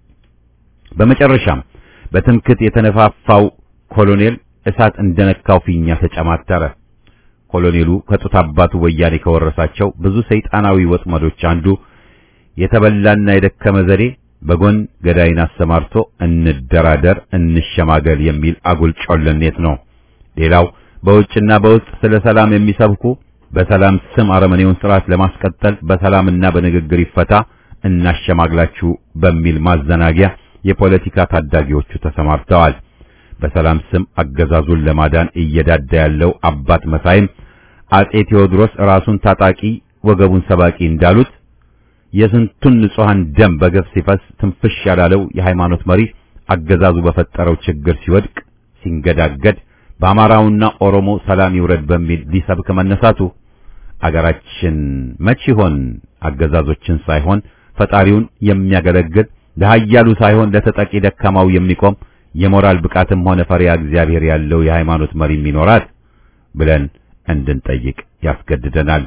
በመጨረሻም በትምክት የተነፋፋው ኮሎኔል እሳት እንደነካው ፊኛ ተጨማተረ። ኮሎኔሉ ከጡት አባቱ ወያኔ ከወረሳቸው ብዙ ሰይጣናዊ ወጥመዶች አንዱ የተበላና የደከመ ዘዴ በጎን ገዳይን አሰማርቶ እንደራደር፣ እንሸማገል የሚል አጉል ጮለኔት ነው። ሌላው በውጭና በውስጥ ስለ ሰላም የሚሰብኩ በሰላም ስም አረመኔውን ስርዓት ለማስቀጠል በሰላምና በንግግር ይፈታ እናሸማግላችሁ በሚል ማዘናጊያ የፖለቲካ ታዳጊዎቹ ተሰማርተዋል። በሰላም ስም አገዛዙን ለማዳን እየዳዳ ያለው አባት መሳይም አጼ ቴዎድሮስ ራሱን ታጣቂ ወገቡን ሰባቂ እንዳሉት የስንቱን ንጹሐን ደም በገፍ ሲፈስ ትንፍሽ ያላለው የሃይማኖት መሪ አገዛዙ በፈጠረው ችግር ሲወድቅ ሲንገዳገድ በአማራውና ኦሮሞ ሰላም ይውረድ በሚል ሊሰብክ መነሳቱ አገራችን መች ይሆን አገዛዞችን ሳይሆን ፈጣሪውን የሚያገለግል ለኃያሉ ሳይሆን ለተጠቂ ደካማው የሚቆም የሞራል ብቃትም ሆነ ፈሪያ እግዚአብሔር ያለው የሃይማኖት መሪም ይኖራት ብለን እንድንጠይቅ ያስገድደናል።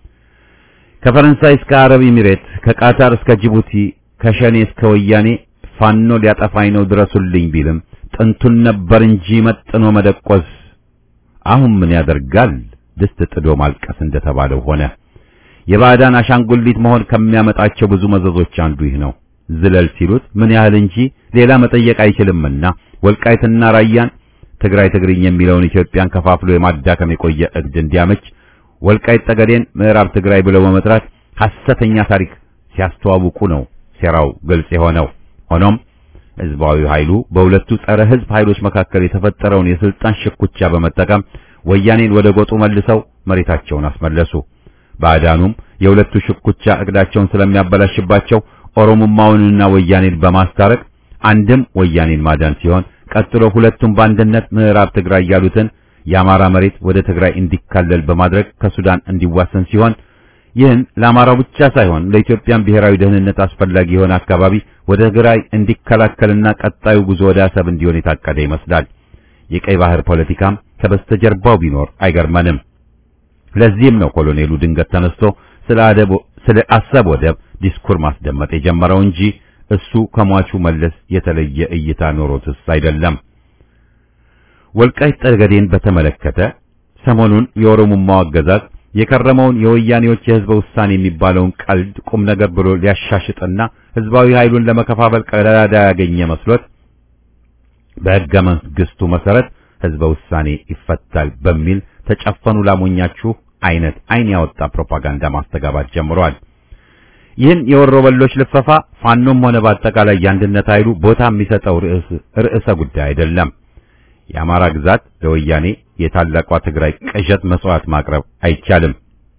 ከፈረንሳይ እስከ አረብ ኤሚሬት፣ ከቃታር እስከ ጅቡቲ፣ ከሸኔ እስከ ወያኔ ፋኖ ሊያጠፋኝ ነው ድረሱልኝ ቢልም ጥንቱን ነበር እንጂ መጥኖ መደቆስ አሁን ምን ያደርጋል ድስት ጥዶ ማልቀስ እንደተባለው ሆነ። የባዕዳን አሻንጉሊት መሆን ከሚያመጣቸው ብዙ መዘዞች አንዱ ይህ ነው። ዝለል ሲሉት ምን ያህል እንጂ ሌላ መጠየቅ አይችልምና ወልቃይትና ራያን ትግራይ ትግርኝ የሚለውን ኢትዮጵያን ከፋፍሎ የማዳከም የቆየ እቅድ እንዲያመች ወልቃይት ጠገዴን ምዕራብ ትግራይ ብለው በመጥራት ሐሰተኛ ታሪክ ሲያስተዋውቁ ነው ሴራው ግልጽ የሆነው። ሆኖም ህዝባዊ ኃይሉ በሁለቱ ጸረ ህዝብ ኃይሎች መካከል የተፈጠረውን የስልጣን ሽኩቻ በመጠቀም ወያኔን ወደ ጎጡ መልሰው መሬታቸውን አስመለሱ። ባዕዳኑም የሁለቱ ሽኩቻ እቅዳቸውን ስለሚያበላሽባቸው ኦሮሞማውንና ወያኔን በማስታረቅ አንድም ወያኔን ማዳን ሲሆን ቀጥሎ ሁለቱም በአንድነት ምዕራብ ትግራይ ያሉትን የአማራ መሬት ወደ ትግራይ እንዲካለል በማድረግ ከሱዳን እንዲዋሰን ሲሆን ይህን ለአማራው ብቻ ሳይሆን ለኢትዮጵያን ብሔራዊ ደህንነት አስፈላጊ የሆነ አካባቢ ወደ ትግራይ እንዲከላከልና ቀጣዩ ጉዞ ወደ አሰብ እንዲሆን የታቀደ ይመስላል። የቀይ ባህር ፖለቲካም ከበስተጀርባው ቢኖር አይገርመንም። ለዚህም ነው ኮሎኔሉ ድንገት ተነስቶ ስለ አደብ ስለ አሰብ ወደብ ዲስኩር ማስደመጥ የጀመረው እንጂ እሱ ከሟቹ መለስ የተለየ እይታ ኖሮትስ አይደለም። ወልቃይት ጠገዴን በተመለከተ ሰሞኑን የኦሮሞማው አገዛዝ የከረመውን የወያኔዎች የህዝበ ውሳኔ የሚባለውን ቀልድ ቁም ነገር ብሎ ሊያሻሽጥና ህዝባዊ ኃይሉን ለመከፋፈል ቀዳዳ ያገኘ መስሎት በሕገ መንግስቱ መሰረት ህዝበ ውሳኔ ይፈታል በሚል ተጨፈኑ ላሞኛችሁ አይነት አይን ያወጣ ፕሮፓጋንዳ ማስተጋባት ጀምሯል። ይህን የወሮበሎች ልፈፋ ፋኖም ሆነ በአጠቃላይ የአንድነት ኃይሉ ቦታ የሚሰጠው ርዕሰ ጉዳይ አይደለም። የአማራ ግዛት ለወያኔ የታላቋ ትግራይ ቅዠት መስዋዕት ማቅረብ አይቻልም።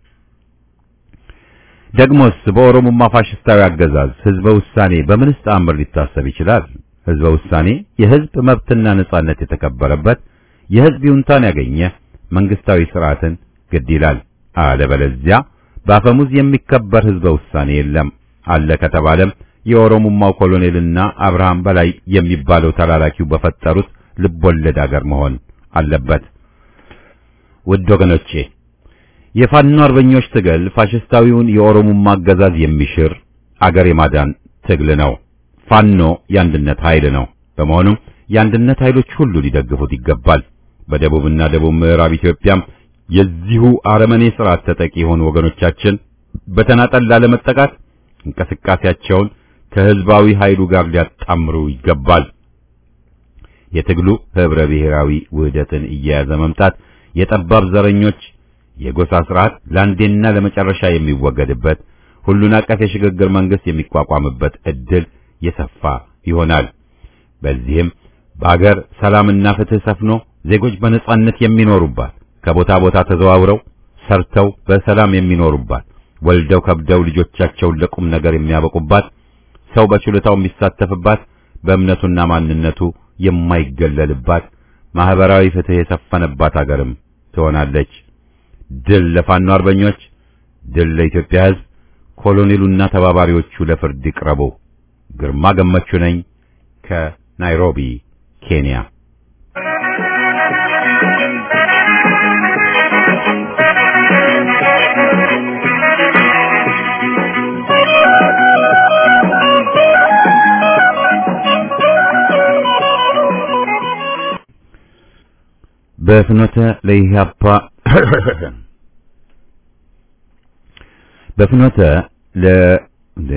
ደግሞስ በኦሮሞማ ፋሽስታዊ አገዛዝ ህዝበ ውሳኔ በምንስ ተአምር ሊታሰብ ይችላል? ህዝበ ውሳኔ የህዝብ መብትና ነጻነት የተከበረበት የህዝብ ይሁንታን ያገኘ መንግስታዊ ስርዓትን ግድ ይላል። አለበለዚያ በአፈሙዝ የሚከበር ህዝበ ውሳኔ የለም። አለ ከተባለም የኦሮሞማው ኮሎኔልና አብርሃም በላይ የሚባለው ተላላኪው በፈጠሩት ልቦለድ አገር መሆን አለበት። ውድ ወገኖቼ የፋኖ አርበኞች ትግል ፋሽስታዊውን የኦሮሞማ አገዛዝ የሚሽር አገር የማዳን ትግል ነው። ፋኖ የአንድነት ኃይል ነው። በመሆኑም የአንድነት ኃይሎች ሁሉ ሊደግፉት ይገባል። በደቡብና ደቡብ ምዕራብ ኢትዮጵያም የዚሁ አረመኔ ስርዓት ተጠቂ የሆኑ ወገኖቻችን በተናጠል ላለመጠቃት እንቅስቃሴያቸውን ከህዝባዊ ኃይሉ ጋር ሊያጣምሩ ይገባል። የትግሉ ህብረ ብሔራዊ ውህደትን እየያዘ መምጣት የጠባብ ዘረኞች የጎሳ ስርዓት ለአንዴና ለመጨረሻ የሚወገድበት ሁሉን አቀፍ የሽግግር መንግስት የሚቋቋምበት እድል የሰፋ ይሆናል። በዚህም በአገር ሰላምና ፍትህ ሰፍኖ ዜጎች በነጻነት የሚኖሩባት ከቦታ ቦታ ተዘዋውረው ሰርተው በሰላም የሚኖሩባት ወልደው ከብደው ልጆቻቸውን ለቁም ነገር የሚያበቁባት ሰው በችሎታው የሚሳተፍባት በእምነቱና ማንነቱ የማይገለልባት ማህበራዊ ፍትህ የሰፈነባት አገርም ትሆናለች። ድል ለፋኖ አርበኞች፣ ድል ለኢትዮጵያ ሕዝብ። ኮሎኔሉና ተባባሪዎቹ ለፍርድ ይቅረቡ። ግርማ ገመቹ ነኝ ከናይሮቢ ኬንያ። በፍኖተ ለኢህአፓ በፍኖተ ለ እንደ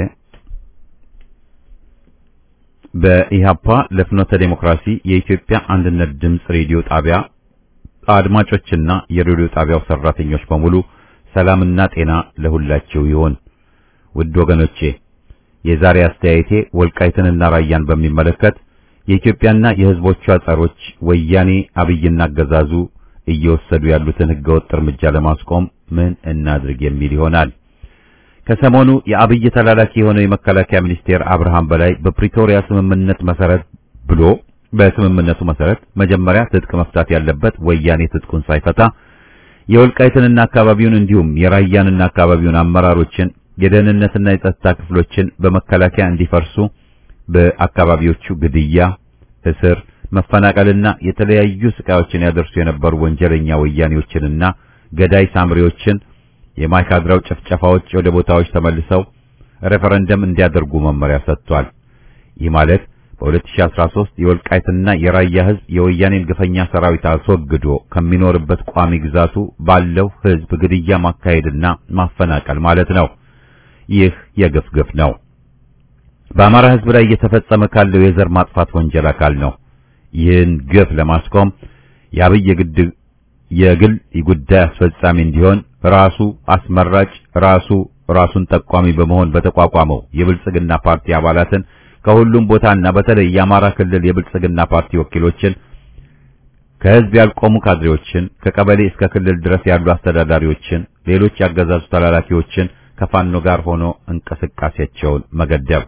በኢህአፓ ለፍኖተ ዴሞክራሲ የኢትዮጵያ አንድነት ድምፅ ሬዲዮ ጣቢያ አድማጮችና የሬዲዮ ጣቢያው ሰራተኞች በሙሉ ሰላምና ጤና ለሁላችሁ ይሁን። ውድ ወገኖቼ የዛሬ አስተያየቴ ወልቃይትንና ራያን በሚመለከት የኢትዮጵያና የሕዝቦቿ ጸሮች ወያኔ አብይና አገዛዙ እየወሰዱ ያሉትን ህገወጥ እርምጃ ለማስቆም ምን እናድርግ የሚል ይሆናል። ከሰሞኑ የአብይ ተላላኪ የሆነው የመከላከያ ሚኒስቴር አብርሃም በላይ በፕሪቶሪያ ስምምነት መሰረት ብሎ በስምምነቱ መሰረት መጀመሪያ ትጥቅ መፍታት ያለበት ወያኔ ትጥቁን ሳይፈታ የወልቃይትንና አካባቢውን እንዲሁም የራያንና አካባቢውን አመራሮችን የደህንነትና የጸጥታ ክፍሎችን በመከላከያ እንዲፈርሱ በአካባቢዎቹ ግድያ፣ እስር፣ መፈናቀልና የተለያዩ ስቃዮችን ያደርሱ የነበሩ ወንጀለኛ ወያኔዎችንና ገዳይ ሳምሪዎችን የማይካድራው ጭፍጨፋዎች ወደ ቦታዎች ተመልሰው ሬፈረንደም እንዲያደርጉ መመሪያ ሰጥቷል። ይህ ማለት በ2013 የወልቃይትና የራያ ህዝብ የወያኔን ግፈኛ ሰራዊት አስወግዶ ከሚኖርበት ቋሚ ግዛቱ ባለው ህዝብ ግድያ ማካሄድና ማፈናቀል ማለት ነው። ይህ የግፍ ግፍ ነው። በአማራ ህዝብ ላይ እየተፈጸመ ካለው የዘር ማጥፋት ወንጀል አካል ነው። ይህን ግፍ ለማስቆም የአብይ የግድ የግል ጉዳይ አስፈጻሚ እንዲሆን ራሱ አስመራጭ ራሱ ራሱን ጠቋሚ በመሆን በተቋቋመው የብልጽግና ፓርቲ አባላትን ከሁሉም ቦታና በተለይ የአማራ ክልል የብልጽግና ፓርቲ ወኪሎችን ከህዝብ ያልቆሙ ካድሬዎችን ከቀበሌ እስከ ክልል ድረስ ያሉ አስተዳዳሪዎችን፣ ሌሎች ያገዛዙ ተላላኪዎችን ከፋኖ ጋር ሆኖ እንቅስቃሴያቸውን መገደብ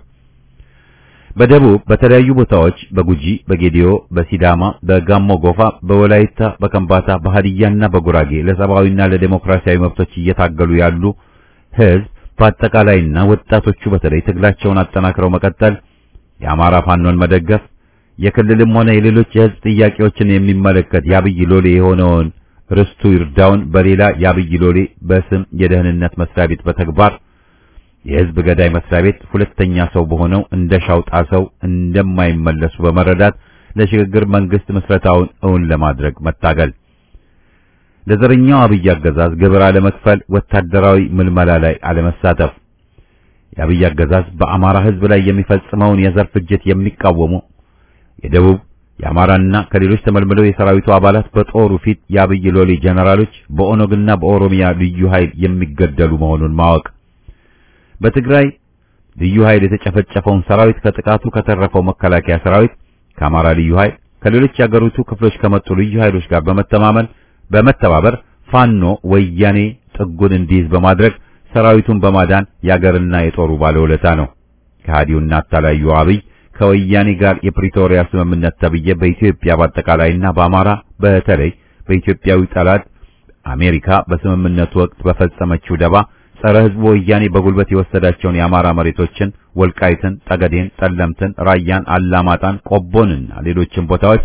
በደቡብ በተለያዩ ቦታዎች በጉጂ፣ በጌዲዮ፣ በሲዳማ፣ በጋሞ ጎፋ፣ በወላይታ፣ በከምባታ፣ በሃዲያና በጉራጌ ለሰብአዊና ለዴሞክራሲያዊ መብቶች እየታገሉ ያሉ ህዝብ በአጠቃላይና ወጣቶቹ በተለይ ትግላቸውን አጠናክረው መቀጠል፣ የአማራ ፋኖን መደገፍ፣ የክልልም ሆነ የሌሎች የህዝብ ጥያቄዎችን የሚመለከት የአብይ ሎሌ የሆነውን ርስቱ ይርዳውን በሌላ የአብይ ሎሌ በስም የደህንነት መስሪያ ቤት በተግባር የህዝብ ገዳይ መስሪያ ቤት ሁለተኛ ሰው በሆነው እንደ ሻውጣ ሰው እንደማይመለሱ በመረዳት ለሽግግር መንግስት ምስረታውን እውን ለማድረግ መታገል። ለዘረኛው አብይ አገዛዝ ግብር አለመክፈል፣ ወታደራዊ ምልመላ ላይ አለመሳተፍ። የአብይ አገዛዝ በአማራ ሕዝብ ላይ የሚፈጽመውን የዘር ፍጅት የሚቃወሙ የደቡብ የአማራና ከሌሎች ተመልምለው የሰራዊቱ አባላት በጦሩ ፊት የአብይ ሎሌ ጀነራሎች በኦነግና በኦሮሚያ ልዩ ኃይል የሚገደሉ መሆኑን ማወቅ በትግራይ ልዩ ኃይል የተጨፈጨፈውን ሰራዊት ከጥቃቱ ከተረፈው መከላከያ ሰራዊት ከአማራ ልዩ ኃይል ከሌሎች የአገሪቱ ክፍሎች ከመጡ ልዩ ኃይሎች ጋር በመተማመን በመተባበር ፋኖ ወያኔ ጥጉን እንዲይዝ በማድረግ ሰራዊቱን በማዳን የአገርና የጦሩ ባለውለታ ነው። ከሃዲውና አታላዩ አብይ ከወያኔ ጋር የፕሪቶሪያ ስምምነት ተብዬ በኢትዮጵያ በአጠቃላይና በአማራ በተለይ በኢትዮጵያዊ ጠላት አሜሪካ በስምምነቱ ወቅት በፈጸመችው ደባ ጸረ ሕዝቡ ወያኔ በጉልበት የወሰዳቸውን የአማራ መሬቶችን ወልቃይትን፣ ጠገዴን፣ ጠለምትን፣ ራያን፣ አላማጣን፣ ቆቦንና ሌሎችን ቦታዎች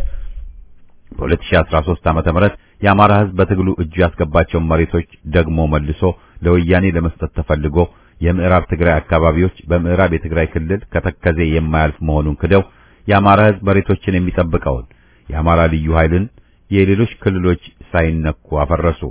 በ2013 ዓመተ ምህረት የአማራ ሕዝብ በትግሉ እጁ ያስገባቸውን መሬቶች ደግሞ መልሶ ለወያኔ ለመስጠት ተፈልጎ የምዕራብ ትግራይ አካባቢዎች በምዕራብ የትግራይ ክልል ከተከዜ የማያልፍ መሆኑን ክደው የአማራ ሕዝብ መሬቶችን የሚጠብቀውን የአማራ ልዩ ኃይልን የሌሎች ክልሎች ሳይነኩ አፈረሱ።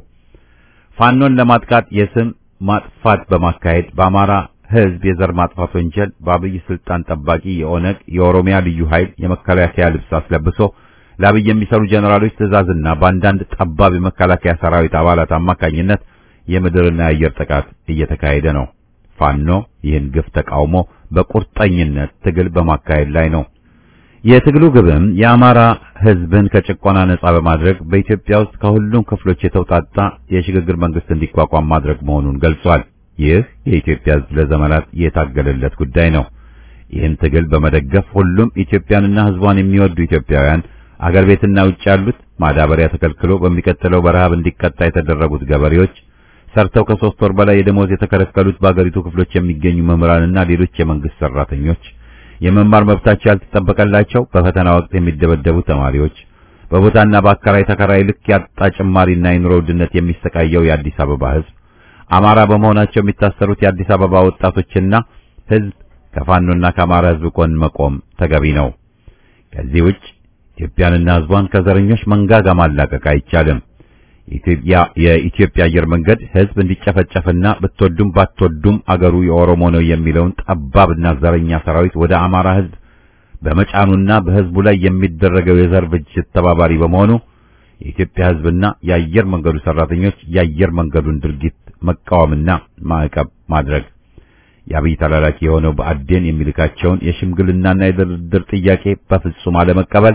ፋኖን ለማጥቃት የስም ማጥፋት በማካሄድ በአማራ ሕዝብ የዘር ማጥፋት ወንጀል በአብይ ስልጣን ጠባቂ የኦነግ የኦሮሚያ ልዩ ኃይል የመከላከያ ልብስ አስለብሶ ለአብይ የሚሰሩ ጀነራሎች ትዕዛዝና በአንዳንድ ጠባብ የመከላከያ ሰራዊት አባላት አማካኝነት የምድርና የአየር ጥቃት እየተካሄደ ነው። ፋኖ ይህን ግፍ ተቃውሞ በቁርጠኝነት ትግል በማካሄድ ላይ ነው። የትግሉ ግብም የአማራ ሕዝብን ከጭቆና ነጻ በማድረግ በኢትዮጵያ ውስጥ ከሁሉም ክፍሎች የተውጣጣ የሽግግር መንግስት እንዲቋቋም ማድረግ መሆኑን ገልጿል። ይህ የኢትዮጵያ ሕዝብ ለዘመናት የታገለለት ጉዳይ ነው። ይህን ትግል በመደገፍ ሁሉም ኢትዮጵያንና ሕዝቧን የሚወዱ ኢትዮጵያውያን አገር ቤትና ውጭ ያሉት ማዳበሪያ ተከልክሎ በሚቀጥለው በረሃብ እንዲቀጣ የተደረጉት ገበሬዎች ሰርተው ከሶስት ወር በላይ የደሞዝ የተከለከሉት በአገሪቱ ክፍሎች የሚገኙ መምህራንና ሌሎች የመንግስት ሰራተኞች፣ የመማር መብታቸው ያልተጠበቀላቸው በፈተና ወቅት የሚደበደቡ ተማሪዎች፣ በቦታና በአከራይ ተከራይ ልክ ያጣ ጭማሪና የኑሮ ውድነት የሚሰቃየው የአዲስ አበባ ህዝብ፣ አማራ በመሆናቸው የሚታሰሩት የአዲስ አበባ ወጣቶችና ህዝብ ከፋኖና ከአማራ ህዝብ ጎን መቆም ተገቢ ነው። ከዚህ ውጭ ኢትዮጵያንና ህዝቧን ከዘረኞች መንጋጋ ማላቀቅ አይቻልም። ኢትዮጵያ የኢትዮጵያ አየር መንገድ ህዝብ እንዲጨፈጨፍና ብትወዱም ባትወዱም አገሩ የኦሮሞ ነው የሚለውን ጠባብና ዘረኛ ሰራዊት ወደ አማራ ህዝብ በመጫኑና በህዝቡ ላይ የሚደረገው የዘር ፍጅት ተባባሪ በመሆኑ የኢትዮጵያ ህዝብና የአየር መንገዱ ሰራተኞች የአየር መንገዱን ድርጊት መቃወምና ማዕቀብ ማድረግ የአብይ ተላላኪ የሆነው በአዴን የሚልካቸውን የሽምግልናና የድርድር ጥያቄ በፍጹም አለመቀበል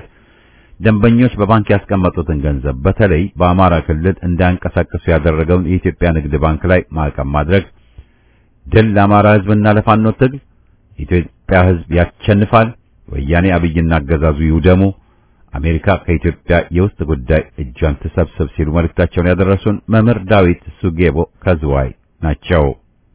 ደንበኞች በባንክ ያስቀመጡትን ገንዘብ በተለይ በአማራ ክልል እንዳያንቀሳቅሱ ያደረገውን የኢትዮጵያ ንግድ ባንክ ላይ ማዕቀብ ማድረግ፣ ድል ለአማራ ህዝብና ለፋኖ ትግል፣ የኢትዮጵያ ህዝብ ያሸንፋል፣ ወያኔ አብይና አገዛዙ ይውደሙ፣ አሜሪካ ከኢትዮጵያ የውስጥ ጉዳይ እጇን ትሰብስብ ሲሉ መልእክታቸውን ያደረሱን መምህር ዳዊት ሱጌቦ ከዝዋይ ናቸው።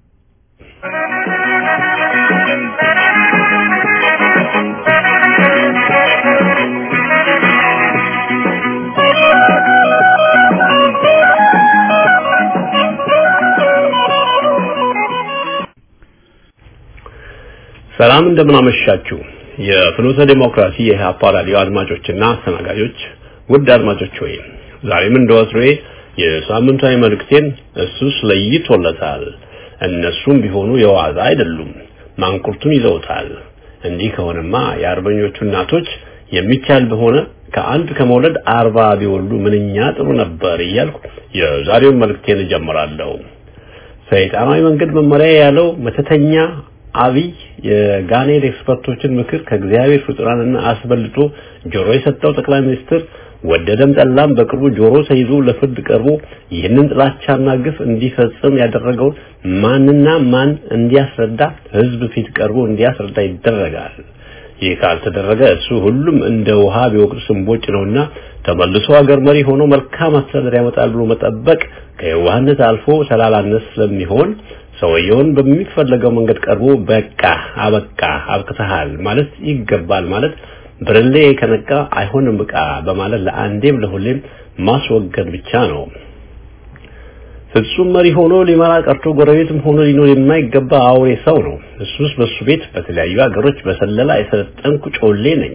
ሰላም እንደምናመሻችሁ የፍኖተ ዴሞክራሲ የኢህአፓ ራዲዮ አድማጮችና አስተናጋጆች ውድ አድማጮች ሆይ ዛሬም እንደወትሮዬ የሳምንታዊ መልእክቴን እሱስ ለይቶለታል እነሱም ቢሆኑ የዋዛ አይደሉም ማንቁርቱን ይዘውታል እንዲህ ከሆነማ የአርበኞቹ እናቶች የሚቻል በሆነ ከአንድ ከመውለድ አርባ ቢወልዱ ምንኛ ጥሩ ነበር እያልኩ የዛሬውን መልእክቴን እጀምራለሁ ሰይጣናዊ መንገድ መመሪያ ያለው መተተኛ አብይ የጋኔል ኤክስፐርቶችን ምክር ከእግዚአብሔር ፍጡራንና አስበልጦ ጆሮ የሰጠው ጠቅላይ ሚኒስትር ወደደም ጠላም በቅርቡ ጆሮ ተይዞ ለፍርድ ቀርቦ ይህንን ጥላቻና ግፍ እንዲፈጽም ያደረገው ማንና ማን እንዲያስረዳ ህዝብ ፊት ቀርቦ እንዲያስረዳ ይደረጋል። ይህ ካልተደረገ እሱ ሁሉም እንደ ውሃ ቢወቅጥ ስንቦጭ ነውና ተመልሶ ሀገር መሪ ሆኖ መልካም አስተዳደር ያመጣል ብሎ መጠበቅ ከየዋህነት አልፎ ተላላነት ስለሚሆን ሰውየውን በሚፈለገው መንገድ ቀርቦ በቃ አበቃ አብቅተሃል ማለት ይገባል ማለት ብርሌ ከነቃ አይሆንም ዕቃ በማለት ለአንዴም ለሁሌም ማስወገድ ብቻ ነው። ፍጹም መሪ ሆኖ ሊመራ ቀርቶ ጎረቤትም ሆኖ ሊኖር የማይገባ አውሬ ሰው ነው። እሱስ በሱ ቤት በተለያዩ ሀገሮች በሰለላ የሰለጠንኩ ጮሌ ነኝ፣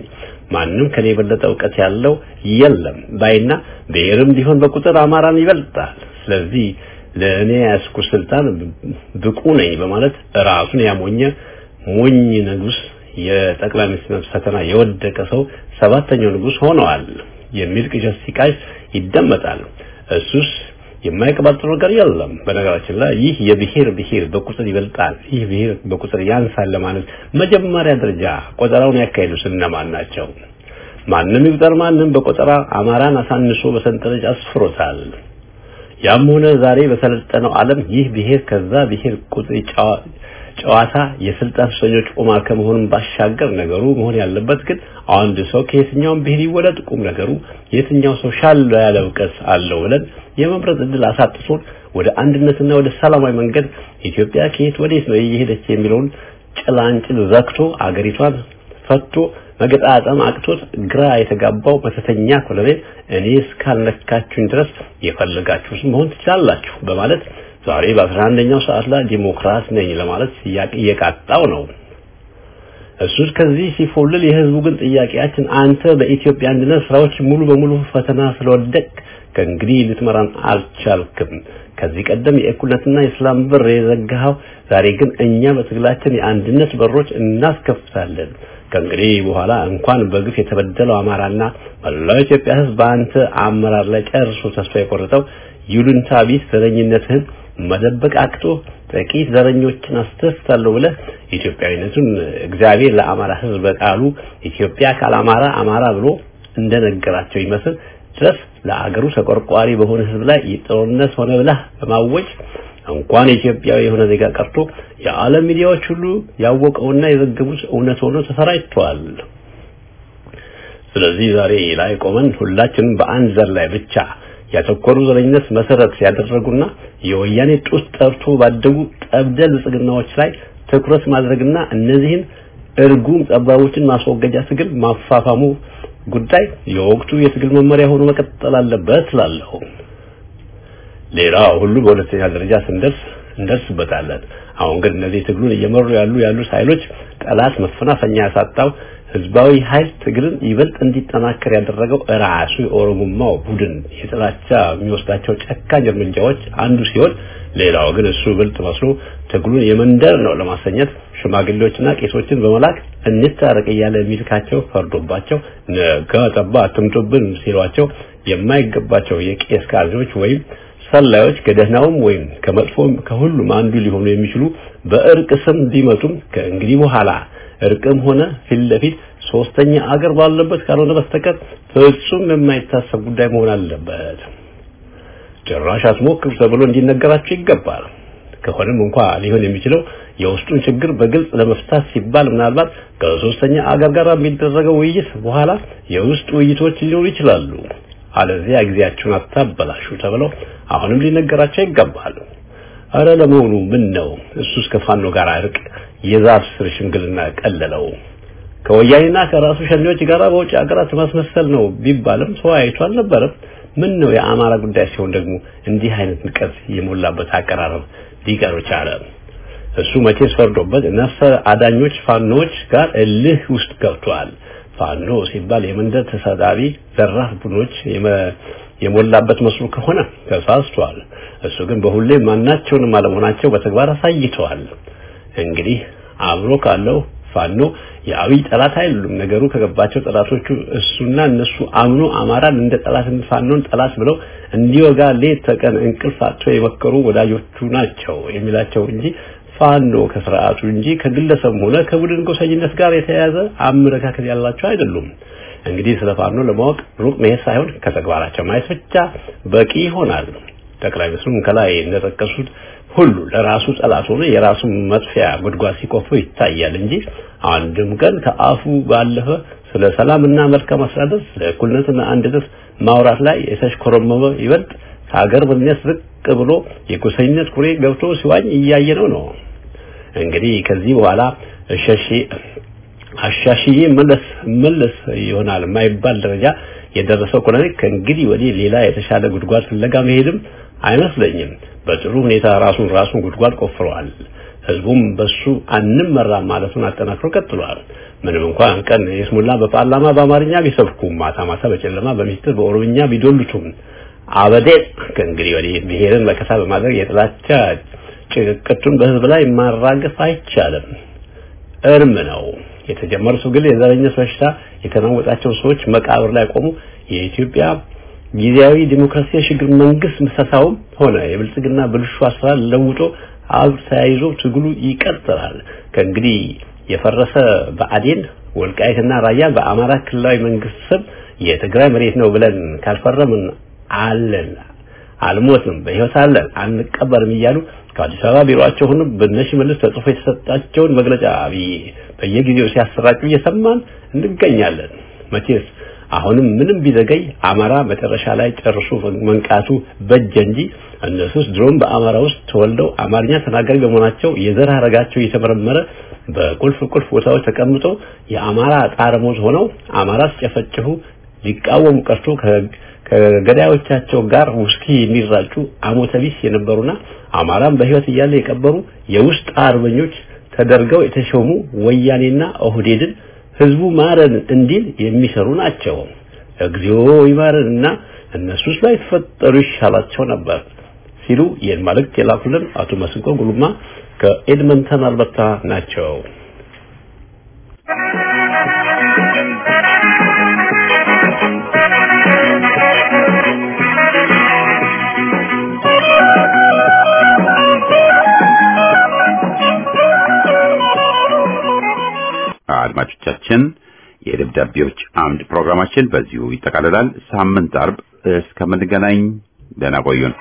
ማንም ከኔ የበለጠ እውቀት ያለው የለም ባይና ብሔርም ቢሆን በቁጥር አማራን ይበልጣል። ስለዚህ ለእኔ ያስኩ ስልጣን ብቁ ነኝ በማለት ራሱን ያሞኘ ሞኝ ንጉስ የጠቅላይ ሚኒስትር ፈተና የወደቀ ሰው ሰባተኛው ንጉስ ሆነዋል የሚል ቅዠት ሲቃይ ይደመጣል። እሱስ የማይቀባጥሩ ነገር የለም። በነገራችን ላይ ይህ የብሔር ብሔር በቁጥር ይበልጣል፣ ይህ ብሔር በቁጥር ያንሳል ለማለት መጀመሪያ ደረጃ ቆጠራውን ያካሄዱት እነማን ናቸው? ማንም ይቁጠር ማንም በቆጠራ አማራን አሳንሶ በሰንጠረዥ አስፍሮታል። ያም ሆነ ዛሬ በሰለጠነው ዓለም ይህ ብሔር ከዛ ብሔር ቁጥር ጨዋታ የስልጣን ሱሰኞች ቁማር ከመሆኑም ባሻገር ነገሩ መሆን ያለበት ግን አንድ ሰው ከየትኛውም ብሔር ይወለድ ቁም ነገሩ የትኛው ሰው ሻል ያለ እውቀት አለው ብለን የመምረጥ እድል አሳጥቶን ወደ አንድነትና ወደ ሰላማዊ መንገድ ኢትዮጵያ ከየት ወዴት ነው እየሄደች የሚለውን ጭላንጭል ዘግቶ አገሪቷን ፈቶ መገጣጠም አቅቶት ግራ የተጋባው መተተኛ ኮሎኔል እኔ እስካልነካችሁኝ ድረስ የፈለጋችሁት መሆን ትችላላችሁ በማለት ዛሬ በአስራ አንደኛው ሰዓት ላይ ዲሞክራት ነኝ ለማለት እየቃጣው ነው። እሱ ከዚህ ሲፎልል የህዝቡ ግን ጥያቄያችን አንተ በኢትዮጵያ አንድነት ስራዎች ሙሉ በሙሉ ፈተና ስለወደቅ ከእንግዲህ ልትመራን አልቻልክም። ከዚህ ቀደም የእኩልነትና የሰላም በር የዘጋኸው ዛሬ ግን እኛ በትግላችን የአንድነት በሮች እናስከፍታለን። ከእንግዲህ በኋላ እንኳን በግፍ የተበደለው አማራና መላው ኢትዮጵያ ህዝብ በአንተ አመራር ላይ ጨርሶ ተስፋ የቆረጠው ይሉንታ ቢስ ዘረኝነትህን መደበቅ አቅቶ ጥቂት ዘረኞችን አስተፍታለሁ ብለህ ኢትዮጵያዊነቱን እግዚአብሔር ለአማራ ህዝብ በቃሉ ኢትዮጵያ ካላማራ አማራ ብሎ እንደነገራቸው ይመስል ድረስ ለአገሩ ተቆርቋሪ በሆነ ህዝብ ላይ ጦርነት ሆነ ብለህ በማወጅ እንኳን ኢትዮጵያዊ የሆነ ዜጋ ቀርቶ የዓለም ሚዲያዎች ሁሉ ያወቀውና የዘገቡት እውነት ሆኖ ተሰራጭቷል። ስለዚህ ዛሬ ላይ ቆመን ሁላችንም በአንድ ዘር ላይ ብቻ ያተኮሩ ዘረኝነት መሰረት ያደረጉና የወያኔ ጡት ጠርቶ ባደጉ ጠብደል ብልጽግናዎች ላይ ትኩረት ማድረግና እነዚህን እርጉም ጠባቦችን ማስወገጃ ትግል ማፋፋሙ ጉዳይ የወቅቱ የትግል መመሪያ ሆኖ መቀጠል አለበት እላለሁ። ሌላው ሁሉ በሁለተኛ ደረጃ ስንደርስ እንደርስበታለን። አሁን ግን እነዚህ ትግሉን እየመሩ ያሉ ያሉት ኃይሎች ጠላት መፈናፈኛ ያሳጣው ህዝባዊ ኃይል ትግልን ይበልጥ እንዲጠናከር ያደረገው ራሱ የኦሮሞማው ቡድን የጥላቻ የሚወስዳቸው ጨካኝ እርምጃዎች አንዱ ሲሆን ሌላው ግን እሱ ብልጥ መስሎ ትግሉን የመንደር ነው ለማሰኘት ሽማግሌዎችና ቄሶችን በመላክ እንታረቅ እያለ የሚልካቸው ፈርዶባቸው ነገ ጠባ አትምጡብን ሲሏቸው የማይገባቸው የቄስ ካድሬዎች ወይም ሰላዮች ከደህናውም ወይም ከመጥፎም ከሁሉም አንዱ ሊሆኑ የሚችሉ በእርቅ ስም ቢመጡም ከእንግዲህ በኋላ እርቅም ሆነ ፊት ለፊት ሶስተኛ አገር ባለበት ካልሆነ በስተቀር ፍጹም የማይታሰብ ጉዳይ መሆን አለበት። ጭራሽ አትሞክሩ ተብሎ እንዲነገራቸው ይገባል። ከሆነም እንኳ ሊሆን የሚችለው የውስጡን ችግር በግልጽ ለመፍታት ሲባል ምናልባት ከሶስተኛ አገር ጋር የሚደረገው ውይይት በኋላ የውስጥ ውይይቶች ሊኖሩ ይችላሉ። አለዚያ ጊዜያችሁን አታበላሹ ተብለው አሁንም ሊነገራቸው ይገባል። አረ ለመሆኑ ምን ነው እሱስ ከፋኖ ጋር እርቅ የዛፍ ስር ሽምግልና ቀለለው? ከወያኔና ከራሱ ሸኔዎች ጋር በውጭ ሀገራት ማስመሰል ነው ቢባልም ተወያይቶ አልነበረም። ምን ነው የአማራ ጉዳይ ሲሆን ደግሞ እንዲህ አይነት ንቀት የሞላበት አቀራረብ ሊቀር ቻለ? እሱ መቼስ ፈርዶበት ነፍሰ አዳኞች ፋኖች ጋር እልህ ውስጥ ገብቷል። ፋኖ ሲባል የመንደር ተሳዳቢ ዘራፍ ቡድኖች የሞላበት መስሎ ከሆነ ተሳስቷል። እሱ ግን በሁሌም ማናቸውንም አለመሆናቸው በተግባር አሳይተዋል። እንግዲህ አብሮ ካለው ፋኖ የአብይ ጠላት አይደሉም። ነገሩ ከገባቸው ጠላቶቹ እሱና እነሱ አምኖ አማራን እንደ ጠላት ፋኖን ጠላት ብለው እንዲወጋ ሌት ተቀን እንቅልፍ አጥቶ የመከሩ ወዳጆቹ ናቸው የሚላቸው እንጂ ፋኖ ከስርዓቱ እንጂ ከግለሰብ ሆነ ከቡድን ጎሰኝነት ጋር የተያያዘ አመለካከት ያላቸው አይደሉም። እንግዲህ ስለ ፋኖ ለማወቅ ሩቅ መሄድ ሳይሆን ከተግባራቸው ማየት ብቻ በቂ ይሆናል። ጠቅላይ ሚኒስትሩም ከላይ እንደጠቀሱት ሁሉ ለራሱ ጠላት ሆኖ የራሱን መጥፊያ ጉድጓድ ሲቆፍር ይታያል እንጂ አንድም ቀን ከአፉ ባለፈ ስለ ሰላምና መልካም አስተዳደር ስለ እኩልነትና አንድነት ማውራት ላይ የተሽኮረመመ ይበልጥ ከሀገር ምንነት ዝቅ ብሎ የጎሰኝነት ኩሬ ገብቶ ሲዋኝ እያየነው ነው። እንግዲህ ከዚህ በኋላ እሸሺ አሻሽዬ መለስ መለስ ይሆናል የማይባል ደረጃ የደረሰው ኮሎኔል ከእንግዲህ ወዲህ ሌላ የተሻለ ጉድጓድ ፍለጋ መሄድም አይመስለኝም። በጥሩ ሁኔታ ራሱን ራሱን ጉድጓድ ቆፍረዋል። ህዝቡም በሱ አንመራም ማለቱን አጠናክሮ ቀጥሏል። ምንም እንኳን ቀን የስሙላ በፓርላማ በአማርኛ ቢሰብኩም ማታ ማታ በጨለማ በሚስጥር በኦሮምኛ ቢዶልቱም አበዴት ከእንግዲህ ወዲህ ብሔርን መከታ በማድረግ የጥላቻ ጭቅቅቱን በህዝብ ላይ ማራገፍ አይቻልም፣ እርም ነው። የተጀመሩ ትግል የዘረኝነት በሽታ የተናወጣቸው ሰዎች መቃብር ላይ ቆሙ። የኢትዮጵያ ጊዜያዊ ዲሞክራሲ የሽግግር መንግስት ምሰሳውም ሆነ የብልጽግና ብልሹ አሰራር ለውጦ አብር ተያይዞ ትግሉ ይቀጥላል። ከእንግዲህ የፈረሰ ብአዴን ወልቃይትና ራያ በአማራ ክልላዊ መንግስት ስም የትግራይ መሬት ነው ብለን ካልፈረምን አለን አልሞትም፣ በህይወት አለን፣ አንቀበርም እያሉ ከአዲስ አበባ ቢሮአቸው ሆኖ በነሽ መልስ ተጽፎ የተሰጣቸውን መግለጫ በየጊዜው ሲያሰራጩ እየሰማን እንገኛለን። መቼስ አሁንም ምንም ቢዘገይ አማራ መጨረሻ ላይ ጨርሶ መንቃቱ በጀ እንጂ እነሱስ ድሮም በአማራ ውስጥ ተወልደው አማርኛ ተናጋሪ በመሆናቸው የዘር ሐረጋቸው እየተመረመረ በቁልፍ ቁልፍ ቦታዎች ተቀምጠው የአማራ ጣረሞት ሆነው አማራ ሲጨፈጭፉ ሊቃወሙ ቀርቶ ከገዳዮቻቸው ጋር ውስኪ የሚራጩ አሞተቢስ የነበሩና አማራን በህይወት እያለ የቀበሩ የውስጥ አርበኞች ተደርገው የተሾሙ ወያኔና ኦህዴድን ህዝቡ ማረን እንዲል የሚሰሩ ናቸው። እግዚኦ ይማረንና እነሱስ ላይ ተፈጠሩ ይሻላቸው ነበር ሲሉ ይህን መልእክት የላኩልን አቶ መስንቆ ጉሉማ ከኤድመንተን አልበርታ ናቸው። አድማጮቻችን የደብዳቤዎች አምድ ፕሮግራማችን በዚሁ ይጠቃልላል። ሳምንት አርብ እስከምንገናኝ ደህና ቆዩን።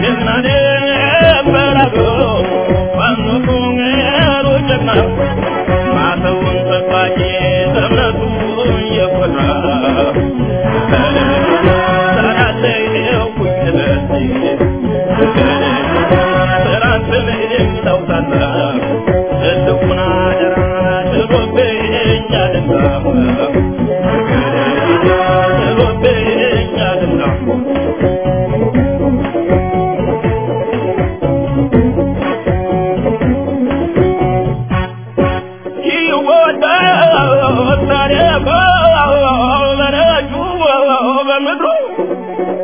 Thank you.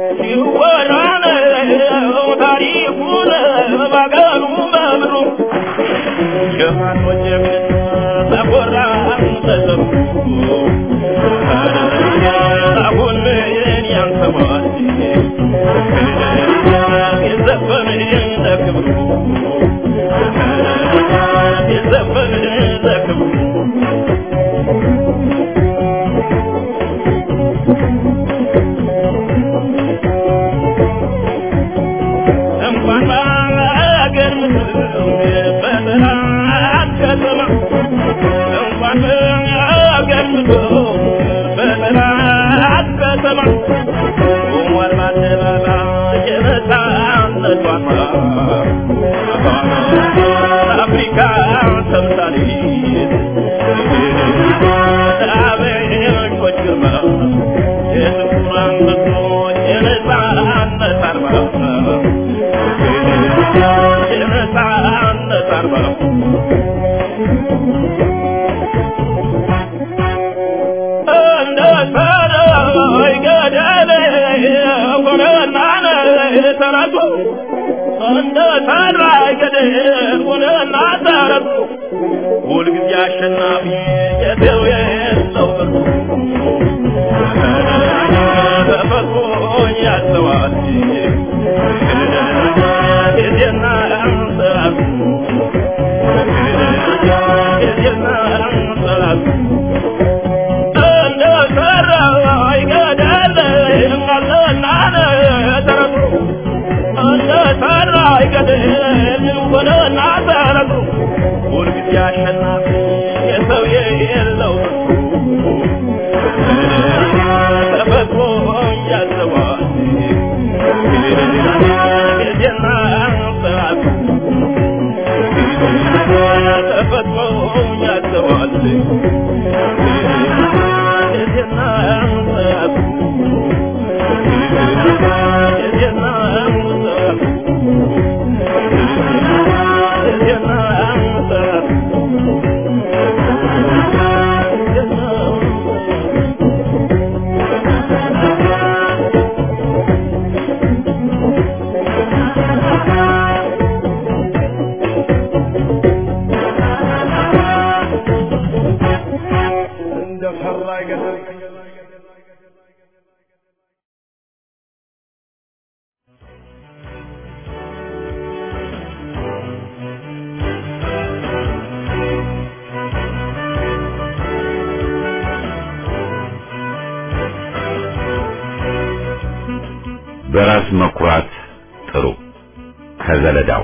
ሁልጊዜ አሸናፊ የሰው የለው ተፈጥሮ ያስተዋል ጊዜና ሰዓቱ ጊዜና ሰዓቱ እንደ ሰራ ይገዳል አለና ተረቱ እንደ ሰራ ይገዳል ወደና ተረቱ ሁልጊዜ አሸናፊ የሰው የለው ተፈጥሮ ያዘዋል ጊዜና ሰዓቱ ተፈጥሮ ያዘዋል ጊዜና ሰዓቱ ጊዜና ሰዓቱ ጊዜና ሰዓቱ እንደ ፈራ አይገድም በራስ መኩራት ጥሩ ከዘለዳው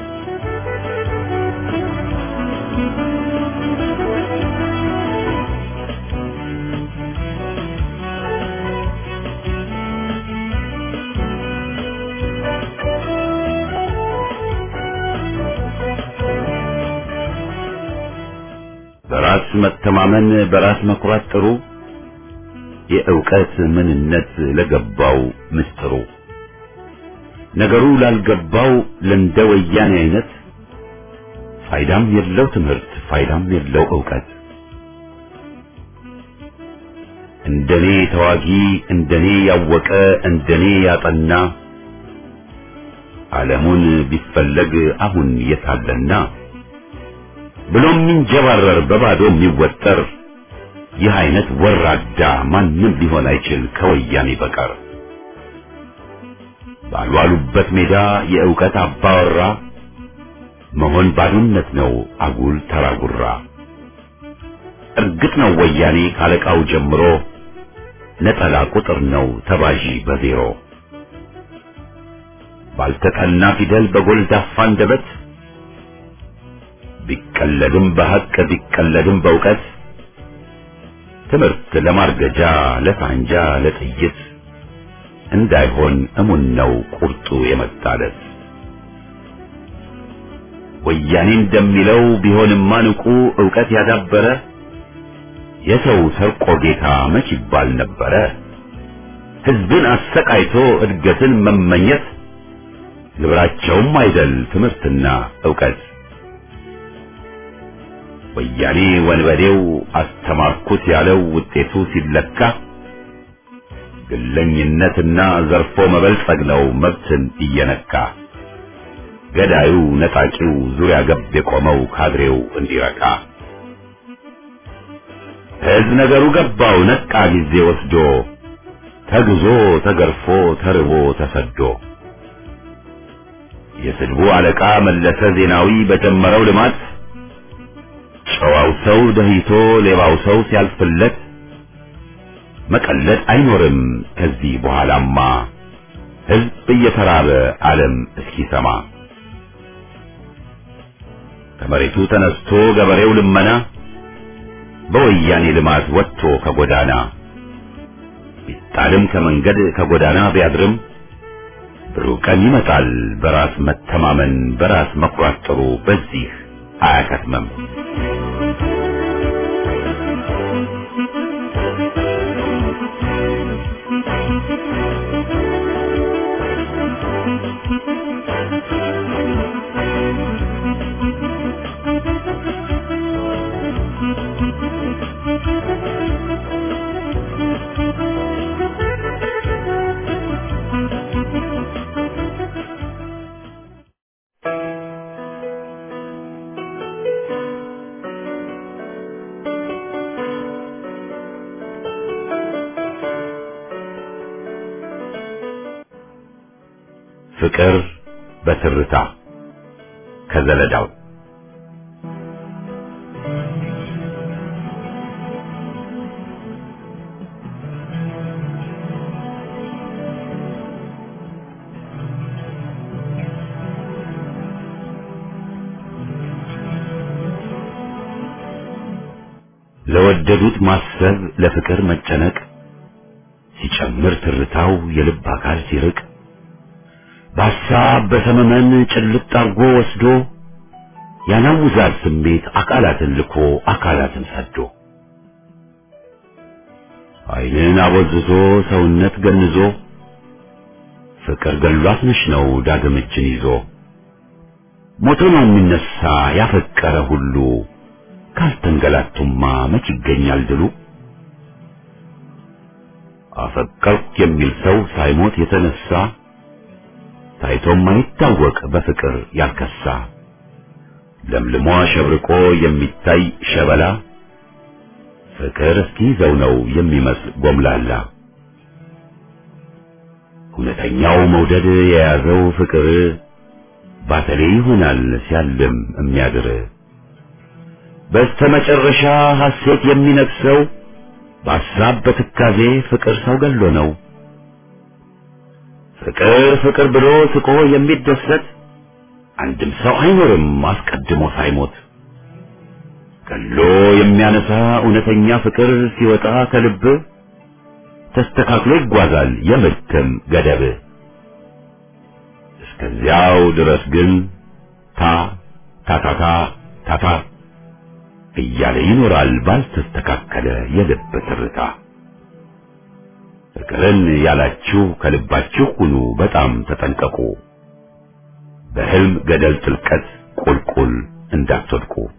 በራስ መተማመን በራስ መኩራት ጥሩ የእውቀት ምንነት ለገባው ምስጢሩ ነገሩ ላልገባው ለእንደ ወያኔ አይነት ፋይዳም የለው ትምህርት ፋይዳም የለው እውቀት እንደኔ ተዋጊ እንደኔ ያወቀ እንደኔ ያጠና ዓለሙን ቢፈለግ አሁን የታለና ብሎም የሚንጀባረር በባዶ የሚወጠር ይህ አይነት ወራዳ ማንም ሊሆን አይችል ከወያኔ በቀር ባልዋሉበት ሜዳ የእውቀት አባወራ መሆን ባዶነት ነው አጉል ተራጉራ እርግጥ ነው ወያኔ ካለቃው ጀምሮ ነጠላ ቁጥር ነው ተባዢ በዜሮ ባልተጠና ፊደል በጎልዳፋ አንደበት ቢቀለድም በሐቅ ቢቀለድም በእውቀት ትምህርት ለማርገጃ ለሳንጃ ለጥይት እንዳይሆን እሙን ነው ቁርጡ የመጣለት ወያኔ እንደሚለው ቢሆንማ ንቁ ዕውቀት ያዳበረ የሰው ሰርቆ ጌታ መች ይባል ነበረ ሕዝብን አሰቃይቶ እድገትን መመኘት ግብራቸውም አይደል ትምህርትና ዕውቀት ወያኔ ወንበዴው አስተማርኩት ያለው ውጤቱ ሲለካ ግለኝነትና ዘርፎ መበልጸግ ነው መብትን እየነካ ገዳዩ ነጣቂው ዙሪያ ገብ የቆመው ካድሬው እንዲረካ ሕዝብ ነገሩ ገባው ነቃ ጊዜ ወስዶ ተግዞ ተገርፎ ተርቦ ተሰዶ የስድቡ አለቃ መለሰ ዜናዊ በጀመረው ልማት ጨዋው ሰው ደህይቶ ሌባው ሰው ሲያልፍለት መቀለድ አይኖርም ከዚህ በኋላማ ሕዝብ እየተራበ ዓለም እስኪሰማ ከመሬቱ ተነስቶ ገበሬው ልመና በወያኔ ልማት ወጥቶ ከጎዳና ቢጣልም ከመንገድ ከጎዳና ቢያድርም ብሩህ ቀን ይመጣል በራስ መተማመን በራስ መኩራት ጥሩ በዚህ አያከትመም። ፍቅር በትርታ ከዘለዳው ለወደዱት ማሰብ ለፍቅር መጨነቅ ሲጨምር ትርታው የልብ አካል ሲርቅ በሐሳብ በሰመመን ጭልጥ አርጎ ወስዶ ያናውዛል ስሜት አካላትን ልኮ አካላትን ሰዶ ዓይንን አቦዝዞ ሰውነት ገንዞ ፍቅር ገሏት ነሽ ነው ዳግም እጅን ይዞ ሞቶ ነው የሚነሳ ያፈቀረ ሁሉ ካልተንገላቱማ መች ይገኛል ድሉ አፈቀርኩ የሚል ሰው ሳይሞት የተነሳ ታይቶም ማይታወቅ በፍቅር ያልከሳ ለምልሞ አሸብርቆ የሚታይ ሸበላ ፍቅር እስኪይዘው ነው የሚመስል ጎምላላ እውነተኛው መውደድ የያዘው ፍቅር ባተሌ ይሆናል ሲያልም የሚያድር በስተመጨረሻ ሐሴት የሚነግሰው በሐሳብ በትካዜ ፍቅር ሰው ገሎ ነው። ፍቅር ፍቅር ብሎ ስቆ የሚደሰት አንድም ሰው አይኖርም አስቀድሞ ሳይሞት። ገሎ የሚያነሳ እውነተኛ ፍቅር ሲወጣ ከልብ ተስተካክሎ ይጓዛል የምድክም ገደብ። እስከዚያው ድረስ ግን ታ ታታታ ታታ እያለ ይኖራል ባልተስተካከለ የልብ ትርታ። ፍቅርን ያላችሁ ከልባችሁ ሁኑ በጣም ተጠንቀቁ፣ በሕልም ገደል ጥልቀት ቁልቁል እንዳትወድቁ።